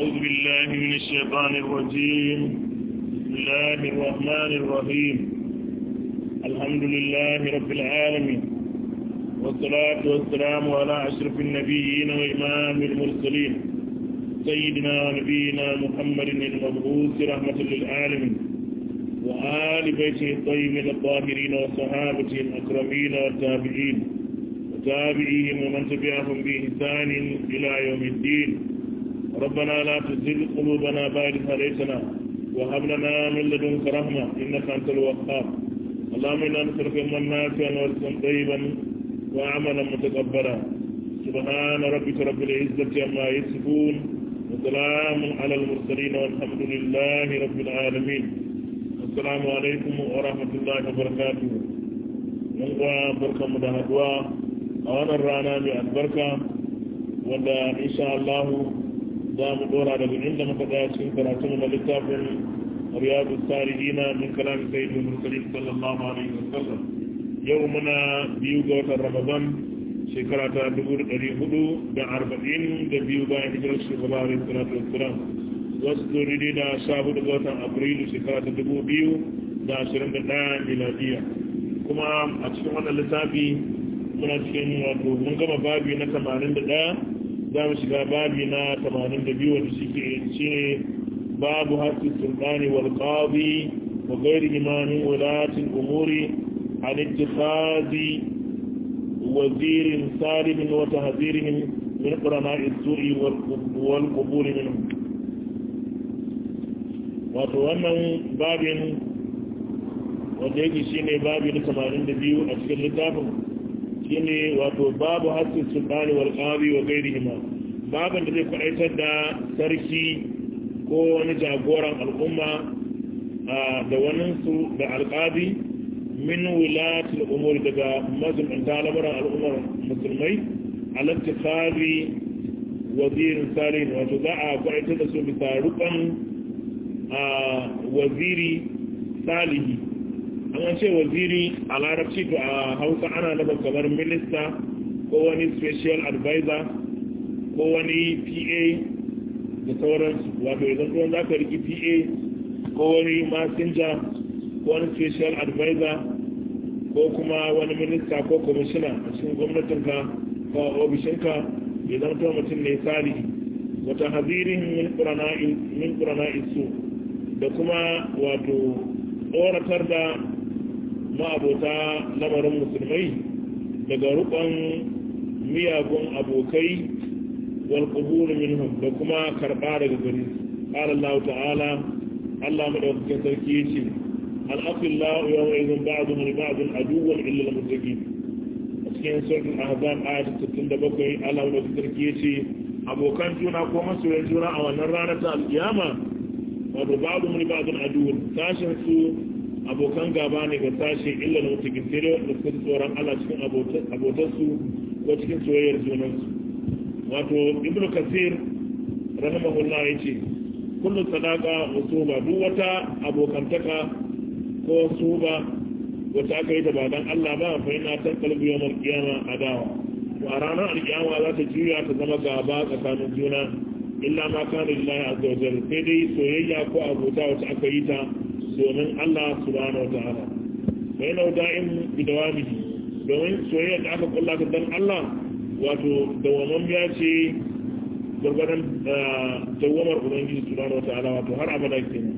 أعوذ بالله من الشيطان الرجيم بسم الله الرحمن الرحيم الحمد لله رب العالمين والصلاة والسلام على أشرف النبيين وإمام المرسلين سيدنا ونبينا محمد المبعوث رحمة للعالمين وآل بيته الطيبين الطاهرين وصحابته الأكرمين والتابعين وتابعيهم ومن تبعهم بإحسان إلى يوم الدين ربنا لا تزل قلوبنا بعد هديتنا وهب لنا من لدنك رحمة إنك أنت الوهاب اللهم إنا نسألك علما نافعا ورزقا طيبا وعملا متقبلا سبحان ربك رب العزة عما يصفون وسلام على المرسلين والحمد لله رب العالمين السلام عليكم ورحمة الله وبركاته من بركة مدهدوا أولا رانا من البركة wanda insha Allah za mu dora daga inda muka tsaya cikin karatu na littafin riyadu salihina min kalam sayyidul mursalin sallallahu alaihi wasallam yau muna biyu ga watan ramadan shekara ta dubu da ɗari hudu da arba'in da biyu bayan hijirar shugaba alaihi salatu wassalam wasu zuri da sha hudu ga watan afrilu shekara ta dubu biyu da ashirin da ɗaya miladiya kuma a cikin wannan littafi muna cikin wato mun gama babi na tamanin da ɗaya za mu shiga babi na tamanin da biyu wanda shi ke ce babu hasu sultani wal qadi wa gairi imamin wulatin umuri an ittikhadi wazirin salimin wa tahzirihim min qurana'i su'i wal qubul minhum wato wannan babin wanda yake shine babi na tamanin da biyu a cikin littafin shine wato babu hassin sultani wal qadi wa ghairihima babin da zai kwadaitar da sarki ko wani jagoran al'umma da wani su da alqadi min wilatil umur daga mazumanta lamarin al'ummar musulmai alattikhari wazirin salih wato za a kwadaitar da su bisa rukun waziri salihi an ce waziri a larabci to a hausa ana nufin kamar minista ko wani special advisor ko wani pa da sauransu wato idan kuma za ka riki pa ko wani messenger ko wani special advisor ko kuma wani minista ko kwamishina a cikin gwamnatinka ko ofishinka ya zama to mutum ne salihi wata hazirin min ƙurana isu da kuma wato tsoratar da ma'abota lamarin musulmai daga rukon miyagun abokai wal qubul minhum da kuma karba daga gari qala Allah ta'ala Allah madaukakin sarki yace al aqillahu yawma idhin ba'dhum li ba'dhin aduwwan illa al muttaqin a cikin suratul ahzab ayat 67 Allah madaukakin sarki yace abokan juna ko masoyan juna a wannan ranar ta alkiyama wato ba'dhum li ba'dhin aduwwan sashin su abokan gaba ne ga sashe illa na mutu gisire da suka tsoron Allah cikin abotarsu ko cikin soyayyar junansu wato ibnu kasir rahimahullah ya ce kullum sadaka wasu ba duk wata abokantaka ko suba wata aka yi da ba dan Allah ba fa ina tan kalbi yawmal qiyama adawa to a ranar alkiyama za ta juya ta zama gaba tsakanin juna illa ma kana lillahi azza wa jalla sai dai soyayya ko abota wacce aka yi ta domin Allah subhanahu wa ta'ala bai nau da'in bi dawamihi domin soyayya da aka kulla ta dan Allah wato dawaman biya ce gwargwadon dawamar ubangiji subhanahu wa ta'ala wato har abada kenan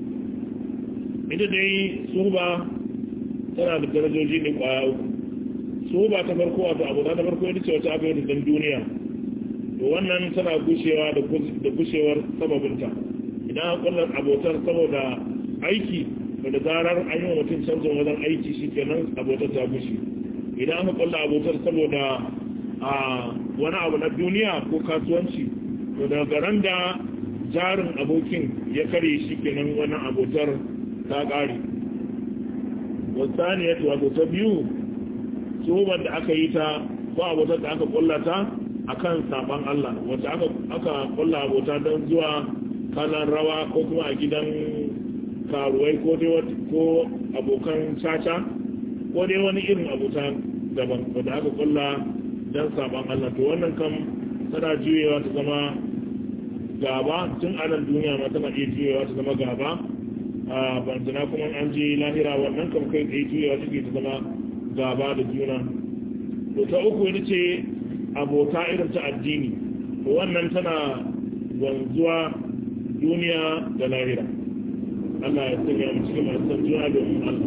ita dai suba tana da darajoji ne kwaya uku suba ta farko wato abu ta farko ita ce wata aka yi da duniya to wannan tana gushewa da gushewar sababinta idan an kulla abotar saboda aiki da zarar an yi wa mutum canjin wajen aiki shi kenan abotar ta gushi idan aka kulla abotar saboda a wani abu na duniya ko kasuwanci to daga ran da jarin abokin ya kare shi kenan wani abotar ta ƙare wasani ya wato ta biyu tsohon da aka yi ta ko abotar da aka kulla ta a kan saban Allah wacce aka kulla abota don zuwa kalan rawa ko kuma a gidan karuwai ko dai ko abokan caca ko dai wani irin abota daban wadda aka kulla don saban Allah to wannan kam tana juyewa ta zama gaba tun a nan duniya ma tana iya juyewa ta zama gaba a bantana kuma an je lahira wannan kam kai tsaye juyewa take ta zama gaba da juna to ta uku ita ce abota irin ta addini to wannan tana wanzuwa duniya da lahira Allah ya sanya mu cikin masu san juna domin Allah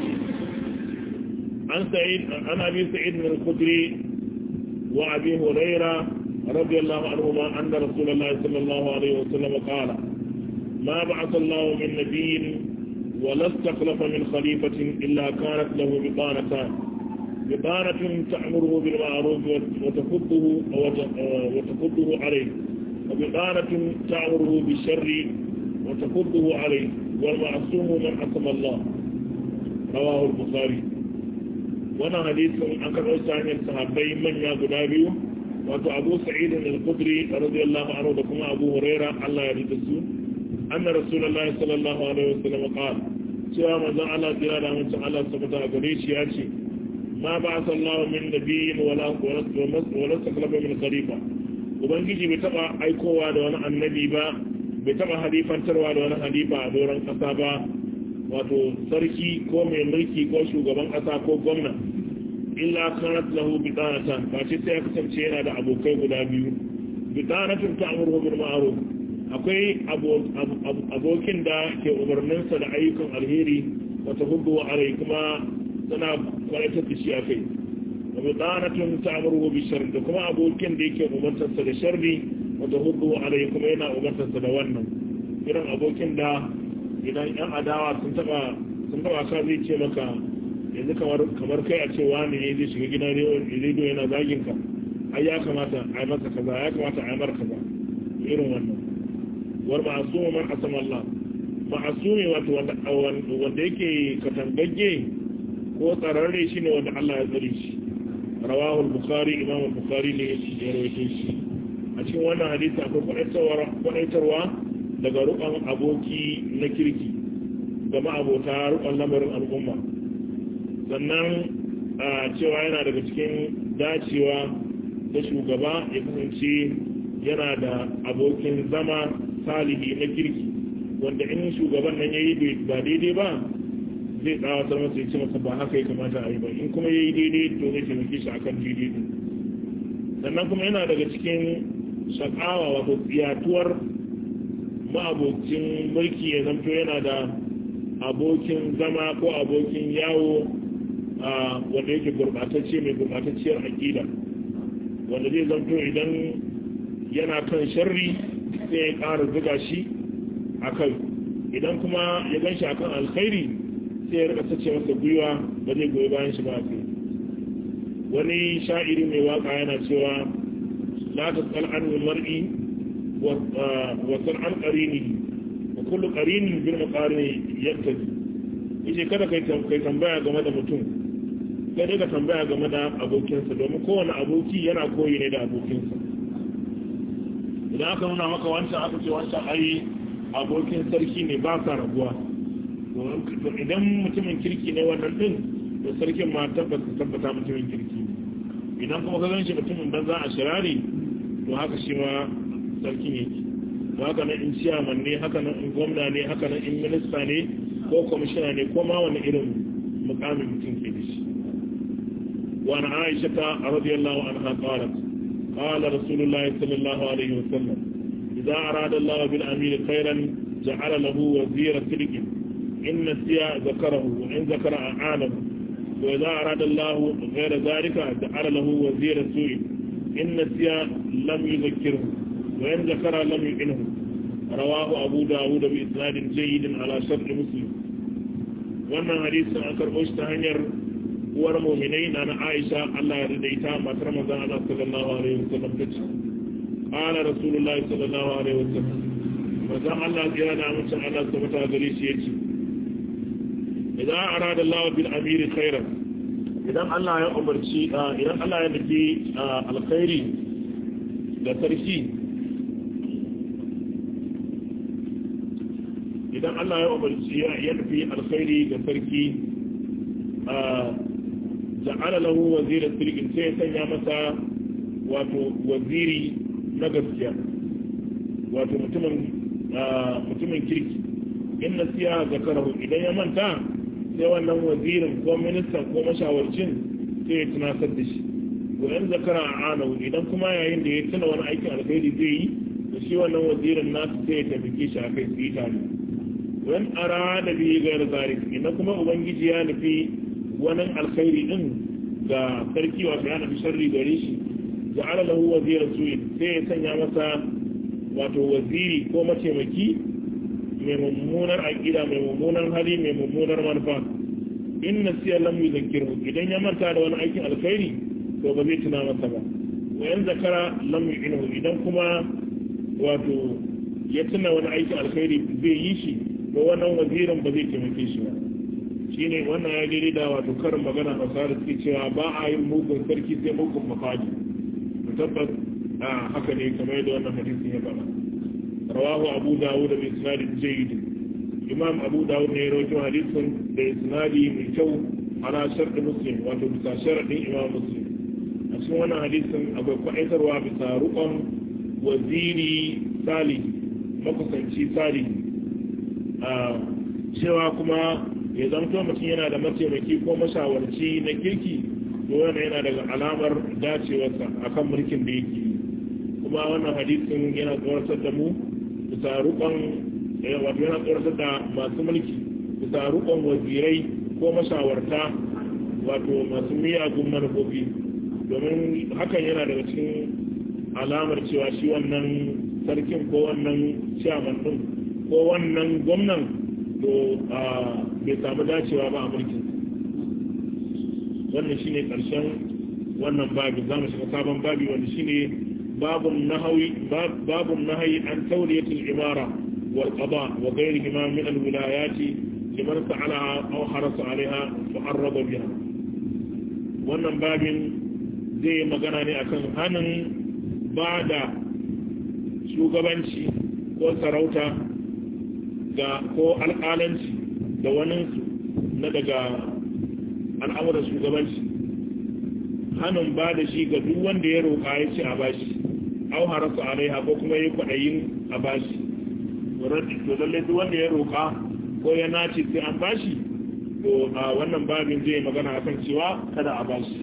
an sa'id an abi sa'id min al-khudri wa abi hurairah radiyallahu anhuma anna rasulullahi sallallahu alaihi wasallam qala ما بعث الله من نبي ولا استخلف من خليفة إلا كانت له بطانتان بطانة تأمره بالمعروف وتفضه وتفضه عليه وبطانة تأمره بالشر وتفضه عليه والمعصوم من عصم الله رواه البخاري وانا حديث عن كبير ثاني الصحابي من يا غدابي واتو ابو سعيد الخدري رضي الله عنه وكما ابو هريره الله يرضى أن رسول الله صلى الله عليه وسلم قال سوى ماذا على دلالة من تعالى سبتا قريش ياتي ما بعث الله من نبي ولا ولا استخلف من خليفة ubangiji bai taba aikowa da wani annabi ba bai taba halifantarwa da wani halifa a doron kasa ba wato sarki ko mai mulki ko shugaban kasa ko gwamna illa kanat lahu bidanatan ba ce sai ya kasance yana da abokai guda biyu bidanatun ta'muru bil ma'ruf akwai abokin da ke umarninsa da ayyukan alheri wata hudu a rai kuma tana kwanatar da shi a kai wata tsanatun ta amurwa bishar da kuma abokin da yake umartarsa da sharri wata hudu a rai kuma yana umartarsa da wannan irin abokin da idan yan adawa sun taba sun taba ka zai ce maka yanzu kamar kai a ce wani ne zai shiga gidan rediyo yana zagin ka ai ya kamata a yi masa kaza ya kamata a yi mar kaza irin wannan war ma'asumu man asama Allah ma'asumi wato wanda yake katangagge ko tsararre shi ne wanda Allah ya tsare shi rawahu al-bukhari imam al-bukhari ne ya rawaito shi a cikin wannan hadisi akwai kwadaitarwa daga rukan aboki na kirki ga ma'abota rukan lamarin al'umma sannan a cewa yana daga cikin dacewa da shugaba ya kasance yana da abokin zama salihi na kirki wanda in shugaban nan ya yi ba daidai ba zai tsawatar masa ya ce masa ba haka ya kamata a yi ba in kuma ya yi daidai to zai taimake shi akan daidai din sannan kuma yana daga cikin shakawa wato tsiyatuwar ma'abocin mulki ya zanto yana da abokin zama ko abokin yawo wanda yake gurbatacce mai gurbatacciyar aƙida wanda zai zanto idan yana kan sharri sai ya ƙara zuga shi a kai idan kuma ya gan shi a kan alkhairi sai ya rika sace masa gwiwa ba zai goyi bayan shi ba a kai wani sha'iri mai waka yana cewa la ta tsal'an mar'i wa tsal'an ƙarini wa kullu ƙarinin bin maƙarini yadda yace kada kai tambaya game da mutum sai dai ka tambaya game da abokinsa domin kowane aboki yana koyi ne da abokinsa idan aka nuna maka wancan aka ce wancan ai abokin sarki ne ba sa rabuwa idan mutumin kirki ne wannan din to sarkin ma tabbata tabbata mutumin kirki idan kuma ka ganshi mutumin banza a shirari to haka shi ma sarkin yake to haka nan in ciyaman ne haka nan in gwamna ne haka nan in minista ne ko kwamishina ne ko ma wani irin mukamin mutum ke da shi وعن عائشة رضي الله عنها قالت قال رسول الله صلى الله عليه وسلم إذا أراد الله بالأمير خيرا جعل له وزير سلك إن نسي ذكره وإن ذكر أعانه وإذا أراد الله غير ذلك جعل له وزير سوء إن نسي لم يذكره وإن ذكر لم يعنه رواه أبو داود بإسناد جيد على شرط مسلم wannan hadisin an karɓo shi ta hanyar uwar muminai na na Aisha Allah ya rida matar manzon Allah sallallahu alaihi wasallam tace qala rasulullahi sallallahu alaihi wasallam manzon Allah ya da mutum Allah subhanahu gare shi yace idan arada Allah bil amiri khairan idan Allah ya umarci idan Allah ya nufi alkhairi da sarki idan Allah ya umarci ya nufi alkhairi ga sarki ja'ala lahu waziran sirkin sai ya sanya masa wato waziri na gaskiya wato mutumin mutumin kirki in nasiya zakarahu idan ya manta sai wannan wazirin ko ministan ko mashawarcin sai ya tunatar da shi wa in zakara a anahu idan kuma yayin da ya tuna wani aikin alkhairi zai yi da shi wannan wazirin nasu sai ya taimake shi a kai su yi tare wani ara da biyu ga zalik idan kuma ubangiji ya nufi wani alkhairi din ga sarki wato ya nufi sharri gare shi ja'ala lahu wazira su'in sai ya sanya masa wato waziri ko mataimaki mai mummunar aƙida mai mummunar hali mai mummunar manufa in nasiya lam yuzakkiru idan ya manta da wani aikin alkhairi to ba zai tuna masa ba wa yan zakara lam yu'inu idan kuma wato ya tuna wani aikin alkhairi zai yi shi to wannan wazirin ba zai taimake shi ba shine wannan ya daidai da wato karin magana a sa da suke cewa ba a yin mugun sarki sai mugun mafaji tabbas a haka ne kamar yadda wannan hadisin ya faɗa rawahu abu dawud bi isnadin jayyid imam abu dawud ne ya rawaito hadisin da isnadi mai kyau ala sharɗin muslim wato bisa sharaɗin imam muslim a cikin wannan hadisin akwai kwaɗaitarwa bisa rukon waziri sali makusanci sali a cewa kuma ya zamto mutum yana da mataimaki ko mashawarci na kirki to wannan yana daga alamar dacewarsa akan mulkin da yake yi kuma wannan hadisin yana tsoratar da mu bisa rukon wato yana tsoratar da masu mulki bisa rukon wazirai ko mashawarta wato masu miyagun manufofi domin hakan yana daga cikin alamar cewa shi wannan sarkin ko wannan ciyaman din ko wannan gwamnan to bai samu dacewa ba a mulkin wannan shine karshen wannan babi za mu shiga sabon babi wanda shine babun nahawi babun nahayi an tawliyatul imara wal qada wa ghayrihima min al wilayati liman sa'alaha aw harasa alaiha wa arraba biha wannan babin zai magana ne akan hanin ba da shugabanci ko sarauta ga ko alƙalanci da waninsu na daga al'amuran shugabanci hannun ba da shi ga duk wanda ya roƙa ya ce a bashi au harasu alaiha ko kuma ya kwaɗayin a bashi to lallai duk wanda ya roƙa ko ya nace sai an bashi to a wannan babin zai magana akan cewa kada a bashi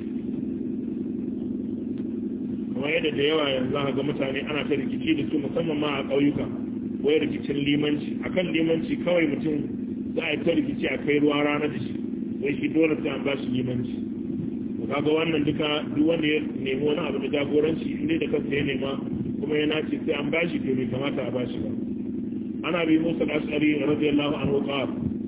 kuma yadda da yawa yanzu ga mutane ana ta rikici da su musamman ma a ƙauyuka wai rikicin limanci akan limanci kawai mutum za a yi ta rikici a kai ruwa rana da shi wai shi dole sai an ba shi limanci kaga wannan duka duk wanda ya nemi wani abu da jagoranci inda da kansa ya nema kuma ya nace sai an bashi to bai kamata a bashi ba ana bi musa al-ashari radiyallahu anhu qala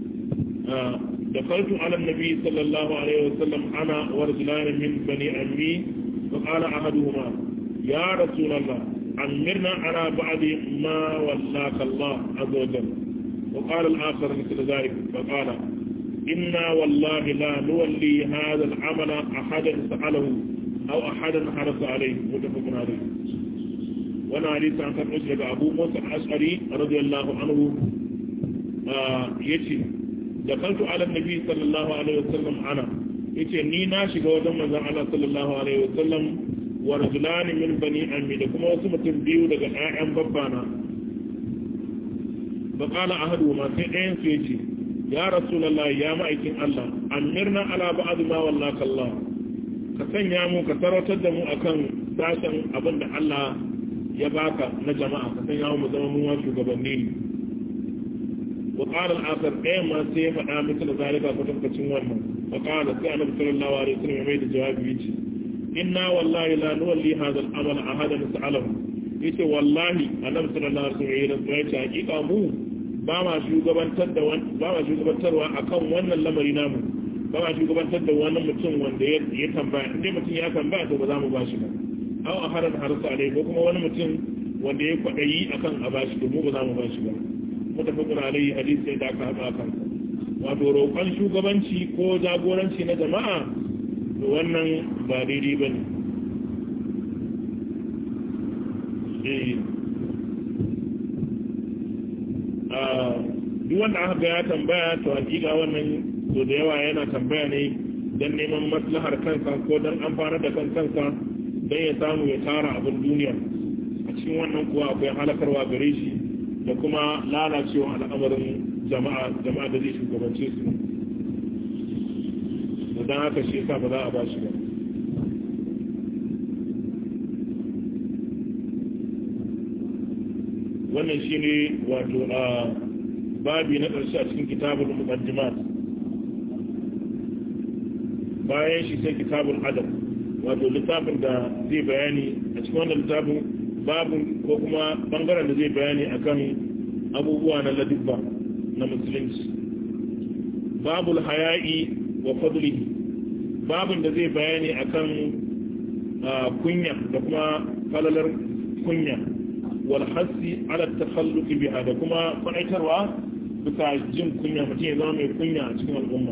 دخلت على النبي صلى الله عليه وسلم أنا ورجلان من بني أمي فقال أحدهما يا رسول الله أمرنا على بعض ما ولاك الله عز وجل وقال الآخر مثل ذلك فقال إنا والله لا نولي هذا العمل أحدا سأله أو أحدا حرص عليه متفق عليه وانا حديث عن كان أسلك أبو موسى الأشعري رضي الله عنه آه يتي دخلت على النبي صلى الله عليه وسلم أنا يتي ني ناشي قوة من الله صلى الله عليه وسلم ورجلان من بني أمي لكما وسمة بيو لك آيام ببانا فقال أحدهما سيئين سيتي ya rasulallah ya ma'aikin Allah amirna ala ba'd ma wallaka Allah ka sanya mu ka sarautar da mu akan sashen abin da Allah ya baka na jama'a ka sanya mu zama mu shugabanni wa qala al-akhar ɗaya ma sai ya faɗa miki da zalika ko tabbacin wannan wa qala sai annabi sallallahu alaihi wasallam mai da jawabi yace inna wallahi la nuwalli hadha al-amala ahadan sa'alahu yace wallahi annabi sallallahu alaihi wasallam ya ce hakika mu ba ma shugabantar da ba ma shugabantarwa akan wannan lamari namu ba ma shugabantar da wani mutum wanda ya tambaya inda mutum ya tambaya to ba za mu bashi ba aw a haran harsa alai ko kuma wani mutum wanda ya kwadayi akan a bashi to mu ba za mu bashi ba mutafakkur alai hadisi da aka haɗa kan wato roƙon shugabanci ko jagoranci na jama'a to wannan ba daidai ba ne duk wanda aka ga ya tambaya to hakika wannan to da yawa yana tambaya ne don neman maslahar kansa ko don amfanar da kan kansa don ya samu ya tara abin duniya a cikin wannan kuwa akwai halakarwa gare shi da kuma lalacewa al'amarin jama'a jama'a da zai shugabance su don haka shi yasa ba za a ba shi ba wannan shi ne wato a babi na ƙarshe a cikin kitabul muqaddimat bayan shi sai kitabul adab wato littafin da zai bayani a cikin wannan littafin babin ko kuma bangaren da zai bayani akan abubuwa na ladubba na musulunci babul haya'i wa fadlihi babin da zai bayani akan kunya da kuma falalar kunya wal hasi ala takhalluqi biha da kuma faɗaitarwa bisa jin kunya mutum ya zama mai kunya a cikin al'umma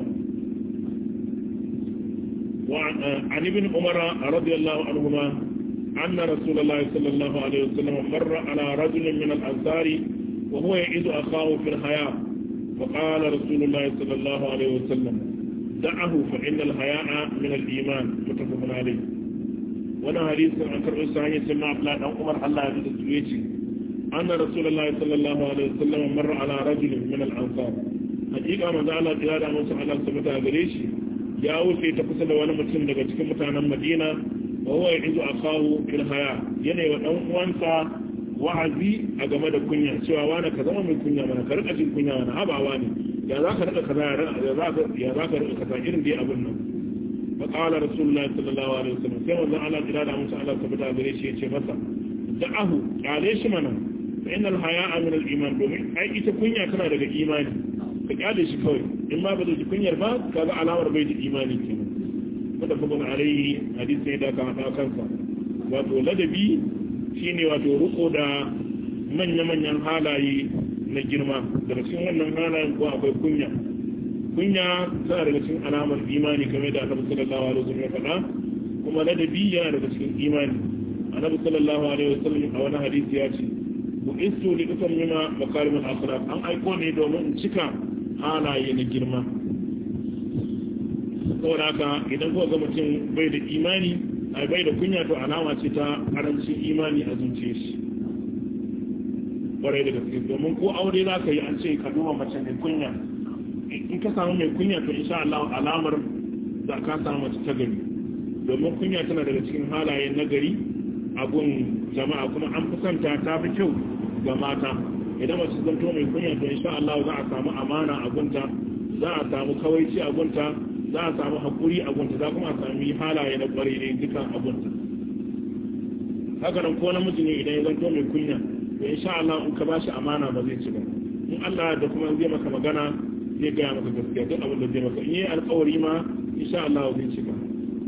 وعن ابن عمر رضي الله عنهما أن رسول الله صلى الله عليه وسلم مر على رجل من الأنصار وهو يعيد أخاه في الحياة فقال رسول الله صلى الله عليه وسلم دعه فإن الحياء من الإيمان متفق عليه وانا حديث عن كرب سعيد سمع فلان أو عمر الله يجد السويتي أن رسول الله صلى الله عليه وسلم مر على رجل من الأنصار حقيقة ما زال قيادة موسى على سبتها قريشي ya wuce ta kusa da wani mutum daga cikin mutanen madina wa huwa ya'izu akahu fil haya yana wa dan uwansa wa'azi a game da kunya cewa wani ka zama mai kunya mana ka rika jin kunya mana habawa ne ya za ka rika kaza ya za ka ya za ka rika kaza irin dai abin nan fa qala rasulullahi sallallahu alaihi wasallam sai manzon Allah jira da musu Allah tabbata gare shi yace masa da'ahu kale shi mana fa innal haya'a min al-iman domin ai ita kunya tana daga imani ka kyale shi kawai in ma ba zai ji kunyar ba ka ga alamar bai da imani ke wanda kuma alaihi hadisi ne da ka haɗa kansa wato ladabi shine wato riko da manya-manyan halaye na girma daga cikin wannan halayen ko akwai kunya kunya tana daga cikin alamar imani kamar da annabi sallallahu alaihi wasallam ya faɗa kuma ladabi yana daga cikin imani annabi sallallahu alaihi wasallam a wani hadisi ya ce bu isu li utammima makarimul akhlaq an aiko ne domin cika halaye na girma saboda haka idan kuka ga mutum bai da imani a bai da kunya to alama ce ta karancin imani a zuciya shi kwarai da gaske domin ko aure za ka yi an ce ka duba mace mai kunya in ka samu mai kunya to insha Allah alamar da ka samu mace ta gari domin kunya tana daga cikin halaye na gari abun jama'a kuma an fi santa ta fi kyau ga mata idan mace zanto mai kunya to insha Allah za a samu amana a gunta za a samu kawaici a gunta za a samu hakuri a gunta za kuma a sami halaye na kwarai ne dukan a gunta haka nan ko namiji ne idan ya zanto mai kunya to insha Allah in ka bashi amana ba zai ci ba in Allah da kuma zai maka magana zai gaya maka gaskiya duk abin da zai maka in yi alkawari ma insha Allah zai ci ba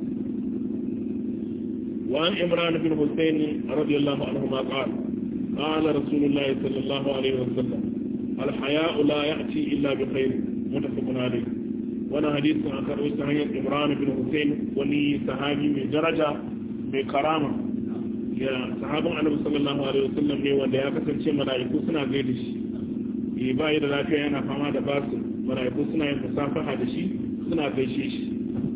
وعن إمران بن حسين رضي الله عنهما قال قال رسول الله صلى الله عليه وسلم الحياء لا يأتي إلا بخير متفق عليه وانا حديث عن كروي سهية إمران بن حسين ولي صحابي من درجة بكرامة يا صحابة النبي صلى الله عليه وسلم ne wanda ya kasance mala'iku suna gaida shi eh ba da lafiya yana fama da basu mala'iku suna yin musafaha da shi suna gaishe shi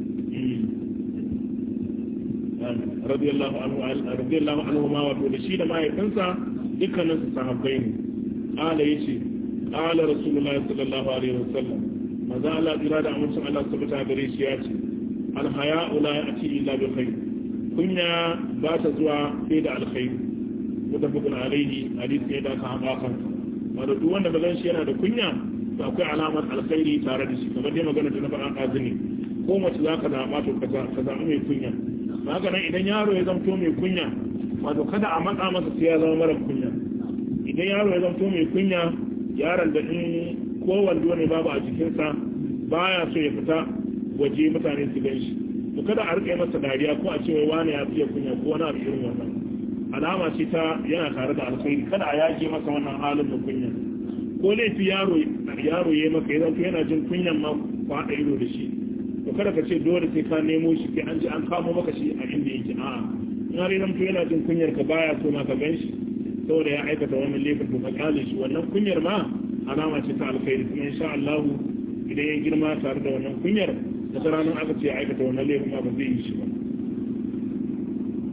radiyallahu anhu radiyallahu anhu ma wato da shi da mahaifinsa dukkanin su sahabbai ne qala yace qala rasulullah sallallahu alaihi wasallam maza Allah jira da amincin Allah subhanahu gare shi ya ce al haya'u la ya'ti illa bi khair kunya ba ta zuwa sai da alkhair mutafaqun alaihi hadisi ne da ka haɗa kan wanda duk wanda bazan shi yana da kunya to akwai alamar alkhairi tare da shi kamar dai magana ta na faɗa azumi ko mace za ka zaɓa to ka zaɓi mai kunya haka nan idan yaro ya zamto mai kunya wato kada a matsa masa sai ya zama mara kunya idan yaro ya zamto mai kunya yaron da in ko wando ne babu a jikinsa baya so ya fita waje mutane su gan shi to kada a rike masa dariya ko a ce wai wani ya fiye kunya ko wani abu irin wannan alama ce ta yana tare da alkhairi kada a yage masa wannan halin da kunya ko laifi yaro yaro ya maka ya zanto yana jin kunyan ma ku haɗa ido da shi to kada ka ce dole sai ka nemo shi sai an ji an kamo maka shi a inda yake a'a in har idan to yana jin kunyar ka baya so ma ka gan shi saboda ya aikata wannan laifin to ka kyale shi wannan kunyar ma alama ce ta alkhairi kuma insha Allah idan ya girma tare da wannan kunyar da ta ranar aka ce ya aikata wannan laifin ma ba zai yi shi ba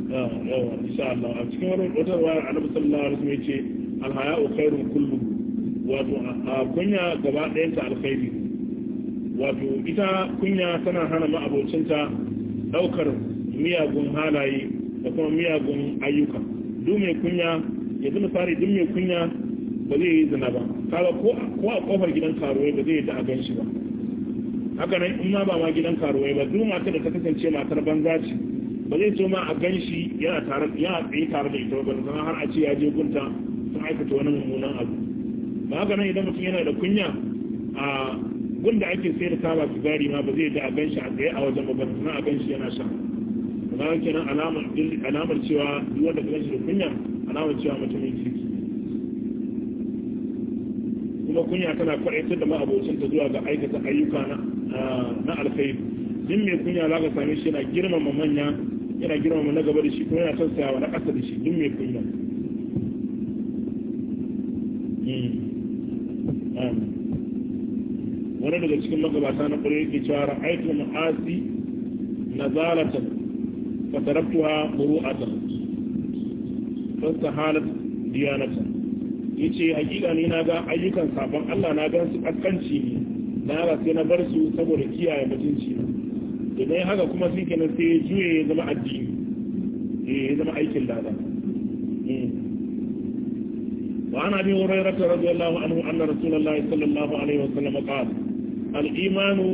yawa insha Allah a cikin wani wata ruwa annabi sallallahu alaihi wasallam yace alhaya'u khairun kullu wato a kunya gaba ɗayan ta alkhairi wato ita kunya tana hana ma'abocinta daukar miyagun halaye da kuma miyagun ayyuka duk mai kunya ya zama misali duk mai kunya ba zai yi zina ba kaga ko a kofar gidan karuwai ba zai yi da a gan shi ba haka nan in ma ba ma gidan karuwai ba duk matar da ta kasance matar banza ce ba zai so ma a gan shi yana tare yana tsaye tare da ita ba sannan har a ce ya je gunta sun aikata wani mummunan abu ba haka nan idan mutum yana da kunya a gunda ake sayar da taba sigari ma ba zai da a gan shi a tsaye a wajen ba sannan a gan shi yana sha ba kenan alamar alamar cewa duk wanda ka gan shi da kunya alamar cewa mutumin kirki kuma kunya tana kwaɗaitar da ma'abocinta zuwa ga aikata ayyuka na alkhairi din mai kunya za ka same shi yana girmama manya yana girmama na gaba da shi kuma yana tausayawa na ƙasa da shi din mai kunya wani daga cikin magabata na ƙwarai yake cewa ra'aitu ma'asi nazalatan fatarabtuha muru'atan fastahalat diyanatan yace hakika ne na ga ayyukan sabon Allah na gan su kaskanci ne na ga sai na bar su saboda kiyaye mutunci na idan haka kuma sun kenan sai juye ya zama addini eh ya zama aikin lada wa ana bi hurairah radiyallahu anhu anna rasulullahi sallallahu alaihi wasallam qala al-imanu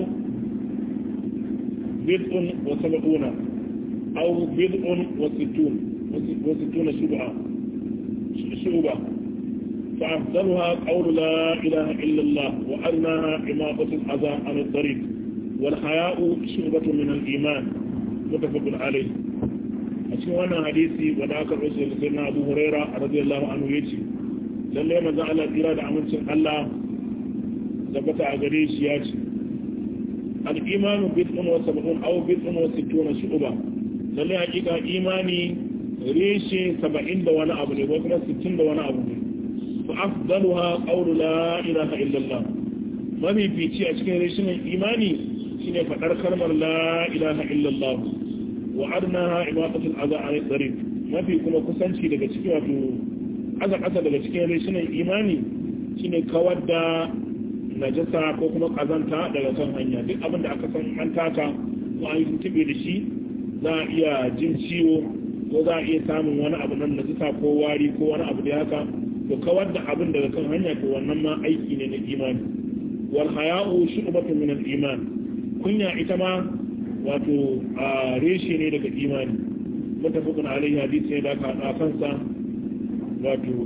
bid'un wa sab'una aw bid'un wa sittun wa sittuna shub'a shub'a فأفضلها قول لا إله إلا الله وأدناها إماطة الأذى عن الطريق والحياء شعبة من الإيمان متفق عليه أشكو أنا حديثي وذاك الرسول سيدنا أبو هريرة رضي الله عنه يجي lallai maza Allah tsira da amincin Allah tabbata a gare shi ya ce al-imanu bid'un wa sab'un aw bid'un wa sittuna shu'ba lallai hakika imani reshe 70 da wani abu ne ko kuma 60 da wani abu ne فأفضلها قول لا إله إلا الله ما في بيتي أشكين ريشن إيماني شين فقر كلمة لا إله إلا الله وعدناها إماطة الأذى عن الطريق ما في كما كسانشي لك شكي واتو أذى قصة لك شكين ريشن إيماني شين كودا najasa ko kuma kazanta daga kan hanya duk abin da aka san an taka ko an yi tuntube da shi za a iya jin ciwo ko za a iya samun wani abu nan najasa ko wari ko wani abu da haka to kawar da abin daga kan hanya to wannan ma aiki ne na imani wal haya'u shu'batun min al-iman kunya ita ma wato a reshe ne daga imani mutafaqun alaihi hadisi ne da ka da kansa wato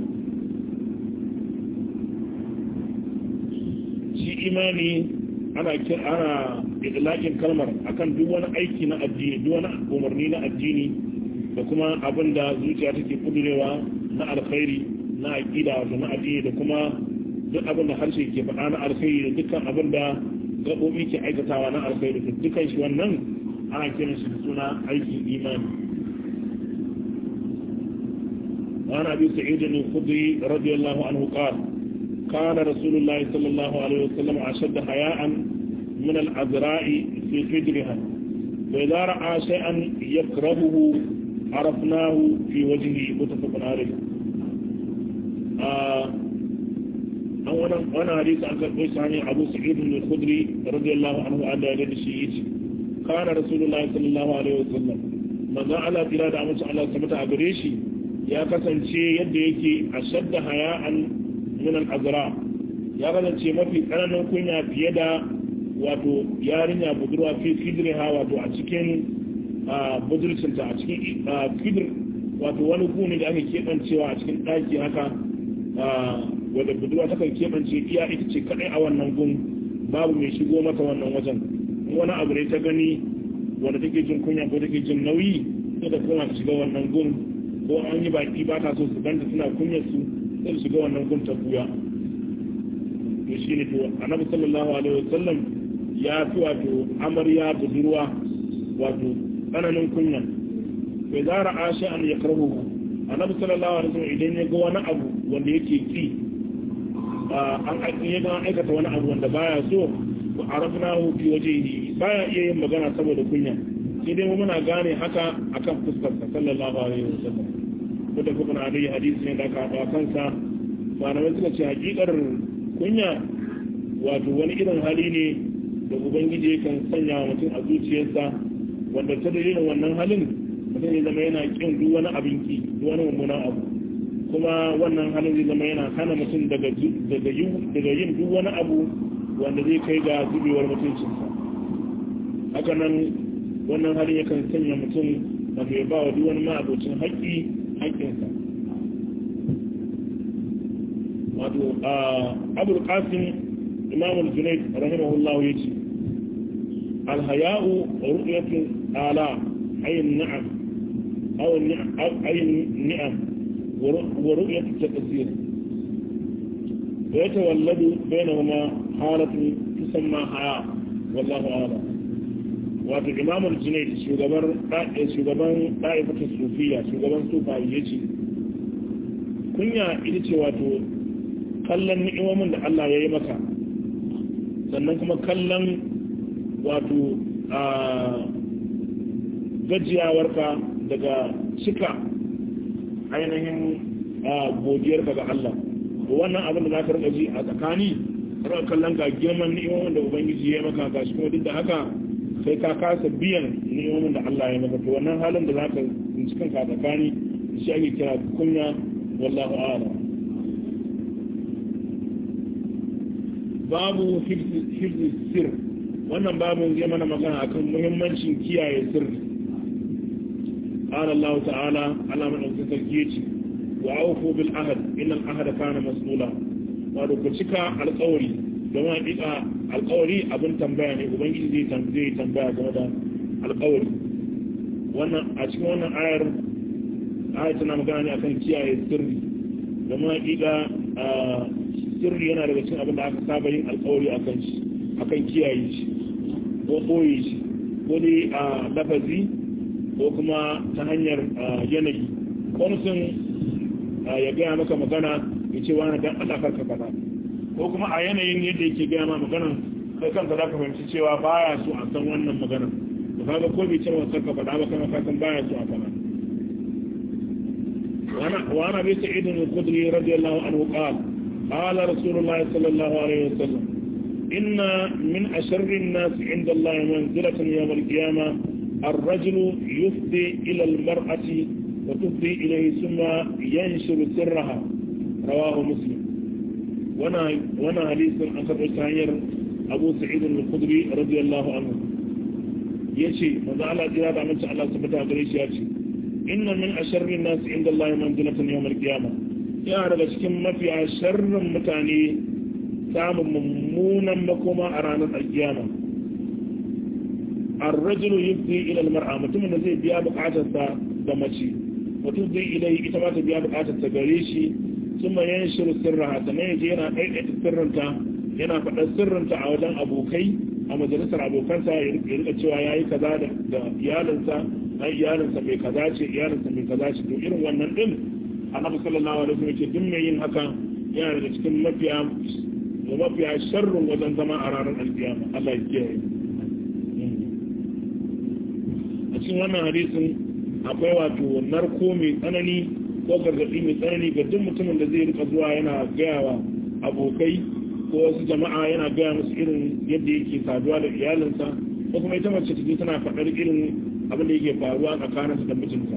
shi imani ana ana idlaqin kalmar akan duk wani aiki na addini duk wani umarni na addini da kuma abin da zuciya take kudurewa na alkhairi na aƙida wato na addini da kuma duk abin da harshe ke faɗa na alkhairi da dukkan abin da gaɓoɓi ke aikatawa na alkhairi da dukkan shi wannan ana kiran shi da suna aikin imani وعن أبي سعيد الخدري رضي الله عنه قال كان رسول الله صلى الله عليه وسلم أشد حياء من العذراء في حجرها فإذا رأى شيئا يكرهه عرفناه في وجهه متفق عليه an wani hadisi an karɓo shi hanyar abu sa'idun da khudri radiyallahu anhu an da da shi yace kana rasulullahi sallallahu alaihi wasallam manzo Allah tira da amince Allah sabata a gare shi ya kasance yadda yake ashadda haya'an min al-azra ya kasance mafi tsananin kunya fiye da wato yarinya budurwa fi kidriha wato a cikin budurcinta a cikin kidr wato wani gune da aka keɓancewa a cikin ɗaki haka wadda budurwa ta kan keɓance iya ita ce kaɗai a wannan gun babu mai shigo mata wannan wajen wani abu ne ta gani wadda take jin kunya ko take jin nauyi sai da kuma ta shiga wannan gun ko an yi baki ba ta so su ganta suna kunyar su sai su shiga wannan gun ta buya to shi ne to annabi sallallahu alaihi wasallam ya fi wato amarya budurwa wato tsananin kunya bai zara ashe an ya karbo annabi sallallahu alaihi wasallam idan ya ga wani abu wanda yake ki an ya ga aikata wani abu wanda baya so ko arafnahu fi wajhihi baya iya yin magana saboda kunya sai dai muna gane haka akan fuskarsa sallallahu alaihi wasallam wanda kuma na da hadisi ne da aka haɗa kansa malamai suka ce hakikar kunya wato wani irin hali ne da ubangiji kan sanya wa mutum a zuciyarsa wanda ta dalilin wannan halin mutum ya zama yana kin duk wani abin ki duk wani mummunan abu kuma wannan halin zai zama yana hana mutum daga yin duk wani abu wanda zai kai ga zubewar mutuncinsa haka nan wannan halin yakan sanya mutum wato ya ba wa duk wani ma'abocin haƙƙi haƙƙinsa wato a abul qasim imam al-junayd rahimahullahu yace al-haya'u ru'yatu ala ayin na'am aw ayin ni'am wa ru'yatu taqsir wa yatawalladu bainahuma halatu tusamma haya wallahu a'lam wato imam al-junayd shugaban shugaban da'ifatul sufiya shugaban sufayi yace kunya ita ce wato kallon ni'imomin da Allah ya yi maka sannan kuma kallon wato a gajiyawarka daga cika ainihin godiyarka ga Allah wannan abin da za ka rika ji a tsakani rika kallon ga girman ni'imomin da ubangiji ya maka ga shi kuma duk da haka sai ka kasa biyan ni'imomin da Allah ya maka to wannan halin da za ka tsinci kanka a tsakani shi ake kira kunya wallahu a'lam babu hifzi sir wannan babu zai mana magana akan muhimmancin kiyaye sirri qala Allah ta'ala ala man sarki wa awfu bil ahd inna al ahda kana mas'ula wato ku cika alƙawari don hakika alƙawari abin tambaya ne ubangiji zai zai tambaya game da alƙawari wannan a cikin wannan ayar ayar tana magana ne akan kiyaye sirri don hakika sirri yana daga cikin abin da aka saba yin alkawari a kan shi akan kiyaye shi ko koyi shi ko dai a lafazi ko kuma ta hanyar yanayi wani sun ya gaya maka magana ya ce wani dan Allah karka faɗa ko kuma a yanayin yadda yake gaya ma maganan kai kanka za ka fahimci cewa baya so a san wannan maganan da kaga ko bai ce wa karka faɗa ba kana ka san baya so a faɗa وعن ابي سعيد الخدري رضي الله عنه قال قال رسول الله صلى الله عليه وسلم إن من أشر الناس عند الله منزلة يوم القيامة الرجل يفضي إلى المرأة وتفضي إليه ثم ينشر سرها رواه مسلم وانا وانا حديث أخر سعير أبو سعيد الخدري رضي الله عنه يشي ماذا على جراد عمل الله سبحانه وتعالى يشي إن من أشر الناس عند الله منزلة يوم القيامة yana daga cikin mafiya sharrin mutane samun mummunan makoma a ranar alkiyama arrajulu yufdi ila almar'a mutumin da zai biya bukatarsa da mace mutum zai ilai ita ma ta biya bukatarsa gare shi kuma yan shiru sirra sannan yaje yana ɗaiɗaita sirrinta yana faɗar sirrinta a wajen abokai a majalisar abokansa ya rika cewa ya yi kaza da iyalinsa ai iyalinsa mai kaza ce iyalinsa mai kaza ce to irin wannan din annabi sallallahu alaihi wasallam ce duk mai yin haka yana daga cikin mafiya da mafiya sharrin wajen zama a ranar alkiyama Allah ya kiyaye a cikin wannan hadisin akwai wato narko mai tsanani ko gargaɗi mai tsanani ga duk mutumin da zai rika zuwa yana gaya wa abokai ko wasu jama'a yana gaya musu irin yadda yake saduwa da iyalinsa ko kuma ita mace ta tana faɗar irin abin da yake faruwa tsakaninsa da mijinta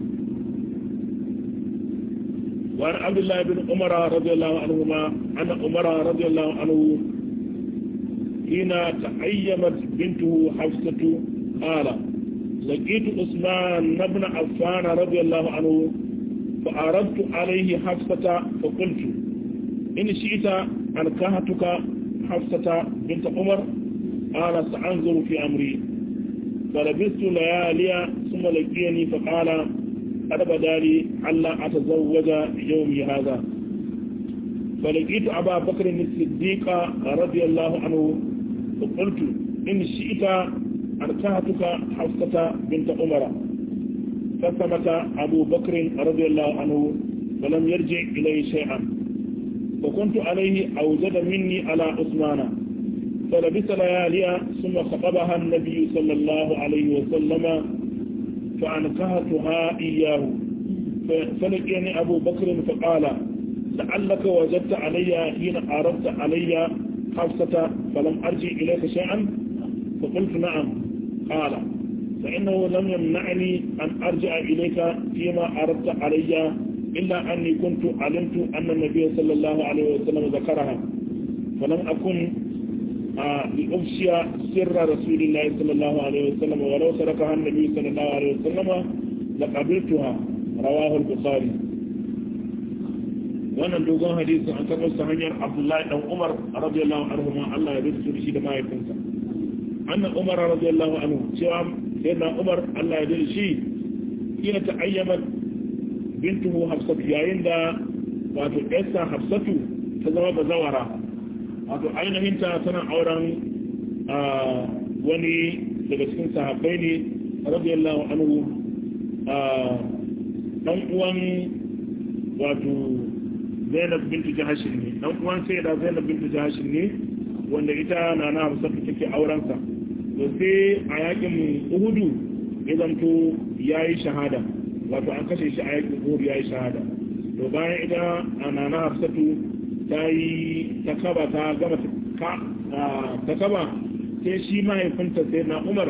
وعن عبد الله بن عمر رضي الله عنهما أن عمر رضي الله عنه حين تأيمت بنته حفصة قال لقيت عثمان بن عفان رضي الله عنه فأردت عليه حفصة فقلت إن شئت أنكهتك حفصة بنت عمر قال سأنظر في أمري فلبثت ليالي ثم لقيني فقال قد بدا لي ألا أتزوج يومي هذا فلقيت أبا بكر الصديق رضي الله عنه فقلت إن شئت أركهتك حفصة بنت عمر فثبت أبو بكر رضي الله عنه ولم يرجع إليه شيئا وكنت عليه أوجد مني على عثمان فلبث ليالي ثم خطبها النبي صلى الله عليه وسلم فأنكهتها إياه فلقيني أبو بكر فقال لعلك وجدت علي حين عرضت علي حفصة فلم أرجع إليك شيئا فقلت نعم قال فإنه لم يمنعني أن أرجع إليك فيما عرضت علي إلا أني كنت علمت أن النبي صلى الله عليه وسلم ذكرها فلم أكن لأفشي سر رسول الله صلى الله عليه وسلم ولو تركها النبي صلى الله عليه وسلم لقبلتها رواه البخاري wannan dogon hadisi an karɓar ta hanyar abdullahi dan umar radiyallahu anhu ma Allah ya rubuta da shi da mahaifinsa annan umar radiyallahu anhu cewa sayyidina umar Allah ya rubuta shi kina ta ayyama bintuhu hafsatu yayin da wato ƴarsa hafsatu ta zama bazawara wato ainihin ta tana auren wani daga cikin sahabbai ne radiyallahu anhu dan uwan wato zainab bintu jahashin ne dan uwan sai da zainab bintu jahashin ne wanda ita na na hafsatu take aurensa to sai a yakin uhudu ya zanto ya yi shahada wato an kashe shi a yakin uhudu ya yi shahada to bayan ita na na hafsatu ta yi ta kaba ta gama ta kaba sai shi mahaifinta sai na umar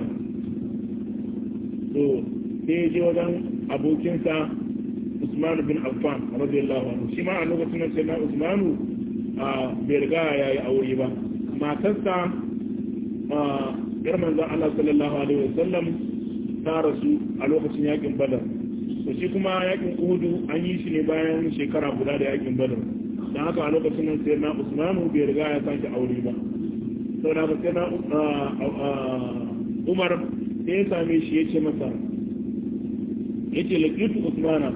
to sai je wajen abokinsa Usman bin Affan radiyallahu anhu shi ma a lokacin nan sai na Usmanu a bai riga ya yi aure ba matarsa a yar manzon Allah sallallahu alaihi wasallam ta rasu a lokacin yakin Badar to shi kuma yakin Uhud an yi shi ne bayan shekara guda da yakin Badar dan haka a lokacin nan sai na Usmanu bai riga ya sake aure ba saboda haka sai na Umar sai ya same shi ya ce masa yace laqitu Usmana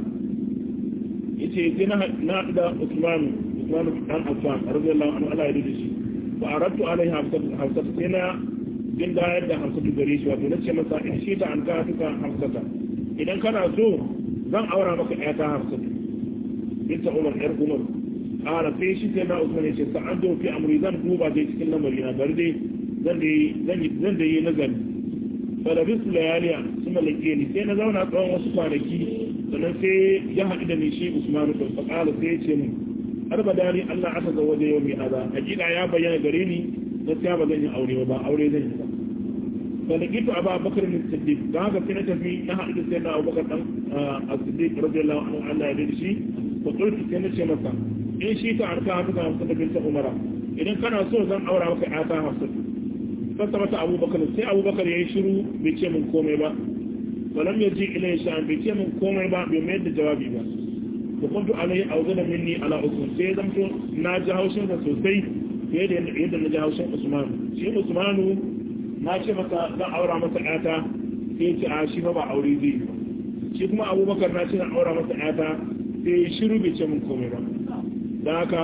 yace sai na na da Usman Usman dan Affan radiyallahu anhu Allah ya rida shi wa aradtu alaiha hafsat hafsat sai na din da yadda hafsat gare shi wato nace masa in shi ta an ka tuka hafsata idan kana so zan aura maka ƴata hafsat binta Umar ƴar Umar ara sai shi sai na Usman yace sa an do fi amri zan duba dai cikin lamari na bari dai zan dai zan zan dai nazari fa da bisu layaliya kuma lake ni sai na zauna tsawon wasu kwanaki sannan sai ya haɗu da ni shi usmanu bin faƙala sai ya ce min har ba dani Allah aka ga waje yau mai aza hakika ya bayyana gare ni gaskiya ba zan yi aure ba aure zan yi ba fa da gitu aba bakar min siddiq don haka sai na tafi na haɗu da sai na abubakar dan as-siddiq radiyallahu anhu Allah ya dade shi ko kulki sai na ce masa in shi ta arka haka ga hafsa bin ta umara idan kana so zan aura maka ƴata hafsa fasa mata abubakar sai abubakar ya yi shiru bai ce min komai ba ولم يجي إليه شأن بيتي من كومي با بيميد جوابي با وكنت عليه أوزن مني على أسمان سيدمت ناجا هوشن سوسي يد يد ناجا هوشن عثمان شي عثمان ناجا متا لا أورا متا آتا سيتي عاشي ما با أوري زي shi kuma abubakar na cina aura masa yata sai shiru bai ce mun komai ba da haka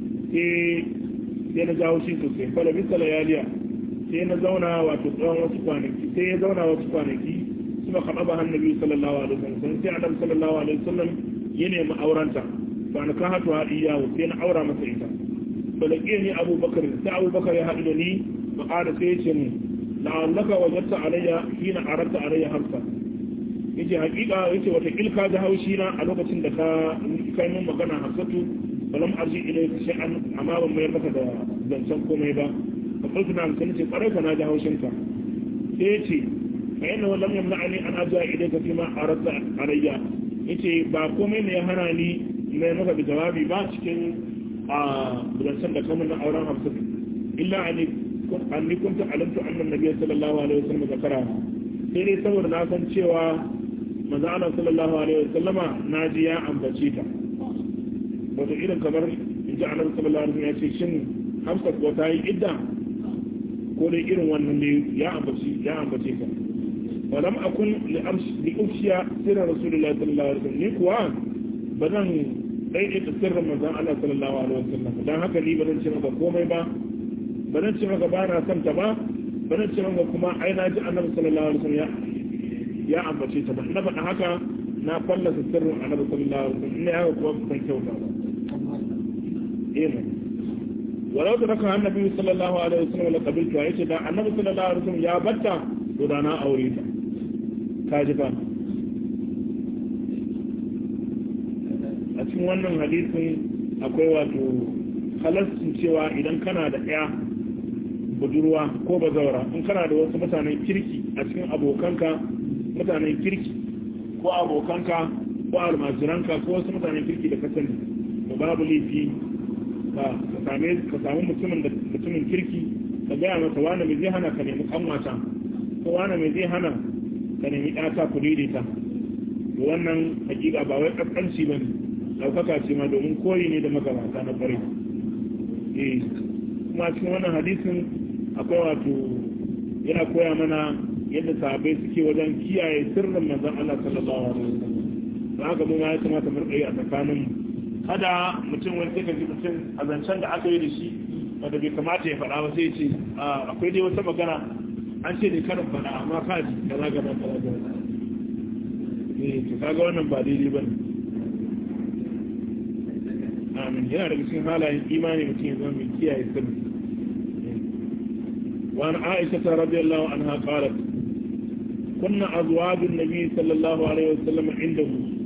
sai na jawo shi sosai fala bisa layaliya sai na zauna wato tsawon wasu kwanaki sai ya zauna wasu kwanaki ثم خطبها النبي صلى الله عليه وسلم sai Adam sallallahu alaihi wasallam ya nemi aurenta fa na kahatu ha iyahu sai na aura masa ita balake ni Abu Bakar sai Abu Bakar ya haɗu da ni fa qala sai ya ce mu la'allaka wajadta alayya hina aradta alayya harfa yace hakika yace wata kilka da haushi na a lokacin da ka kai mun magana hafsatu balam arji ilayka shay'an amma ban mayar maka da zancen komai ba fa kullu na kan ce kwarai ka na da haushinka sai ya ce فإنه لم يمنعني أن أرجع إليك فيما أردت علي yace ba komai ne ya hana ni mai maka da jawabi ba cikin a budansan da kamar na auren hamsin illa an ni kunta alamtu annan nabi sallallahu alaihi wasallam zakara sai dai saboda na san cewa manzo Allah sallallahu alaihi wasallama na ji ya ambace ta wato irin kamar in ji annabi sallallahu alaihi wasallam ya ce shin hamsa ko ta yi idda ko dai irin wannan ne ya ambace ya ambace ta ولم أكن لأفشي سر رسول الله صلى الله عليه وسلم نيكوا بدن ɗaiɗe ta sirrin manzan Allah sallallahu alaihi wasallam dan haka ni ba zan ce maka komai ba ba zan ce maka ba na son ta ba ba zan ce maka kuma ai na ji annabi sallallahu alaihi wasallam ya ya ambace ta ba na faɗa haka na fallasa sirrin annabi sallallahu alaihi wasallam ina haka kuma ban kyauta ba eh walau da raka annabi sallallahu alaihi wasallam la qabiltu ya ce da annabi sallallahu alaihi wasallam ya batta to da na aure ta kaji fa a cikin wannan hadisin akwai wato halastin cewa idan kana da ɗaya budurwa ko bazawara in kana da wasu mutanen kirki a cikin abokanka mutanen kirki ko abokanka ko almajiranka ko wasu mutanen kirki da kasani to babu laifi ka same ka samu mutumin da mutumin kirki ka gaya masa wani mai zai hana ka nemi kanwata ko wani mai zai hana ka nemi ɗata ku daidaita to wannan hakika ba wai kaskanci bane daukaka ce ma domin koyi ne da magabata na kwarai eh kuma cikin wannan hadisin akwai wato yana koya mana yadda sahabbai suke wajen kiyaye sirrin manzon Allah sallallahu alaihi wasallam da haka mu ma ya kamata mu rika yi a tsakanin mu kada mutum wani sai ka ji mutum a zancen da aka yi da shi wanda bai kamata ya faɗa ba sai ce akwai dai wata magana an ce ne karin faɗa amma ka ji kaza gaba kaza gaba eh to kaga wannan ba daidai bane amin yana daga cikin halayen imani mutum ya zama mai kiyaye sirri وعن عائشة رضي الله عنها قالت كنا أزواج النبي صلى الله عليه وسلم عنده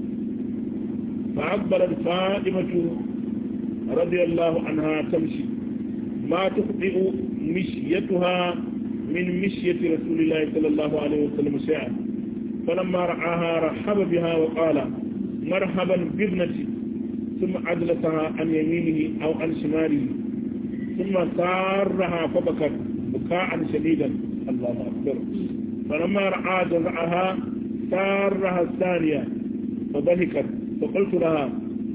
فأقبلت فاطمة رضي الله عنها تمشي ما تخطئ مشيتها من مشية رسول الله صلى الله عليه وسلم شيئا فلما رعاها رحب بها وقال مرحبا بابنتي ثم أجلسها عن يمينه أو عن شماله ثم سارها فبكت بكاء شديدا الله أكبر فلما رأى جزعها سارها الثانية فضحكت فقلت لها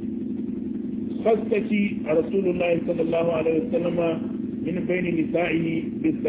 خصك رسول الله صلى الله عليه وسلم من بين نسائه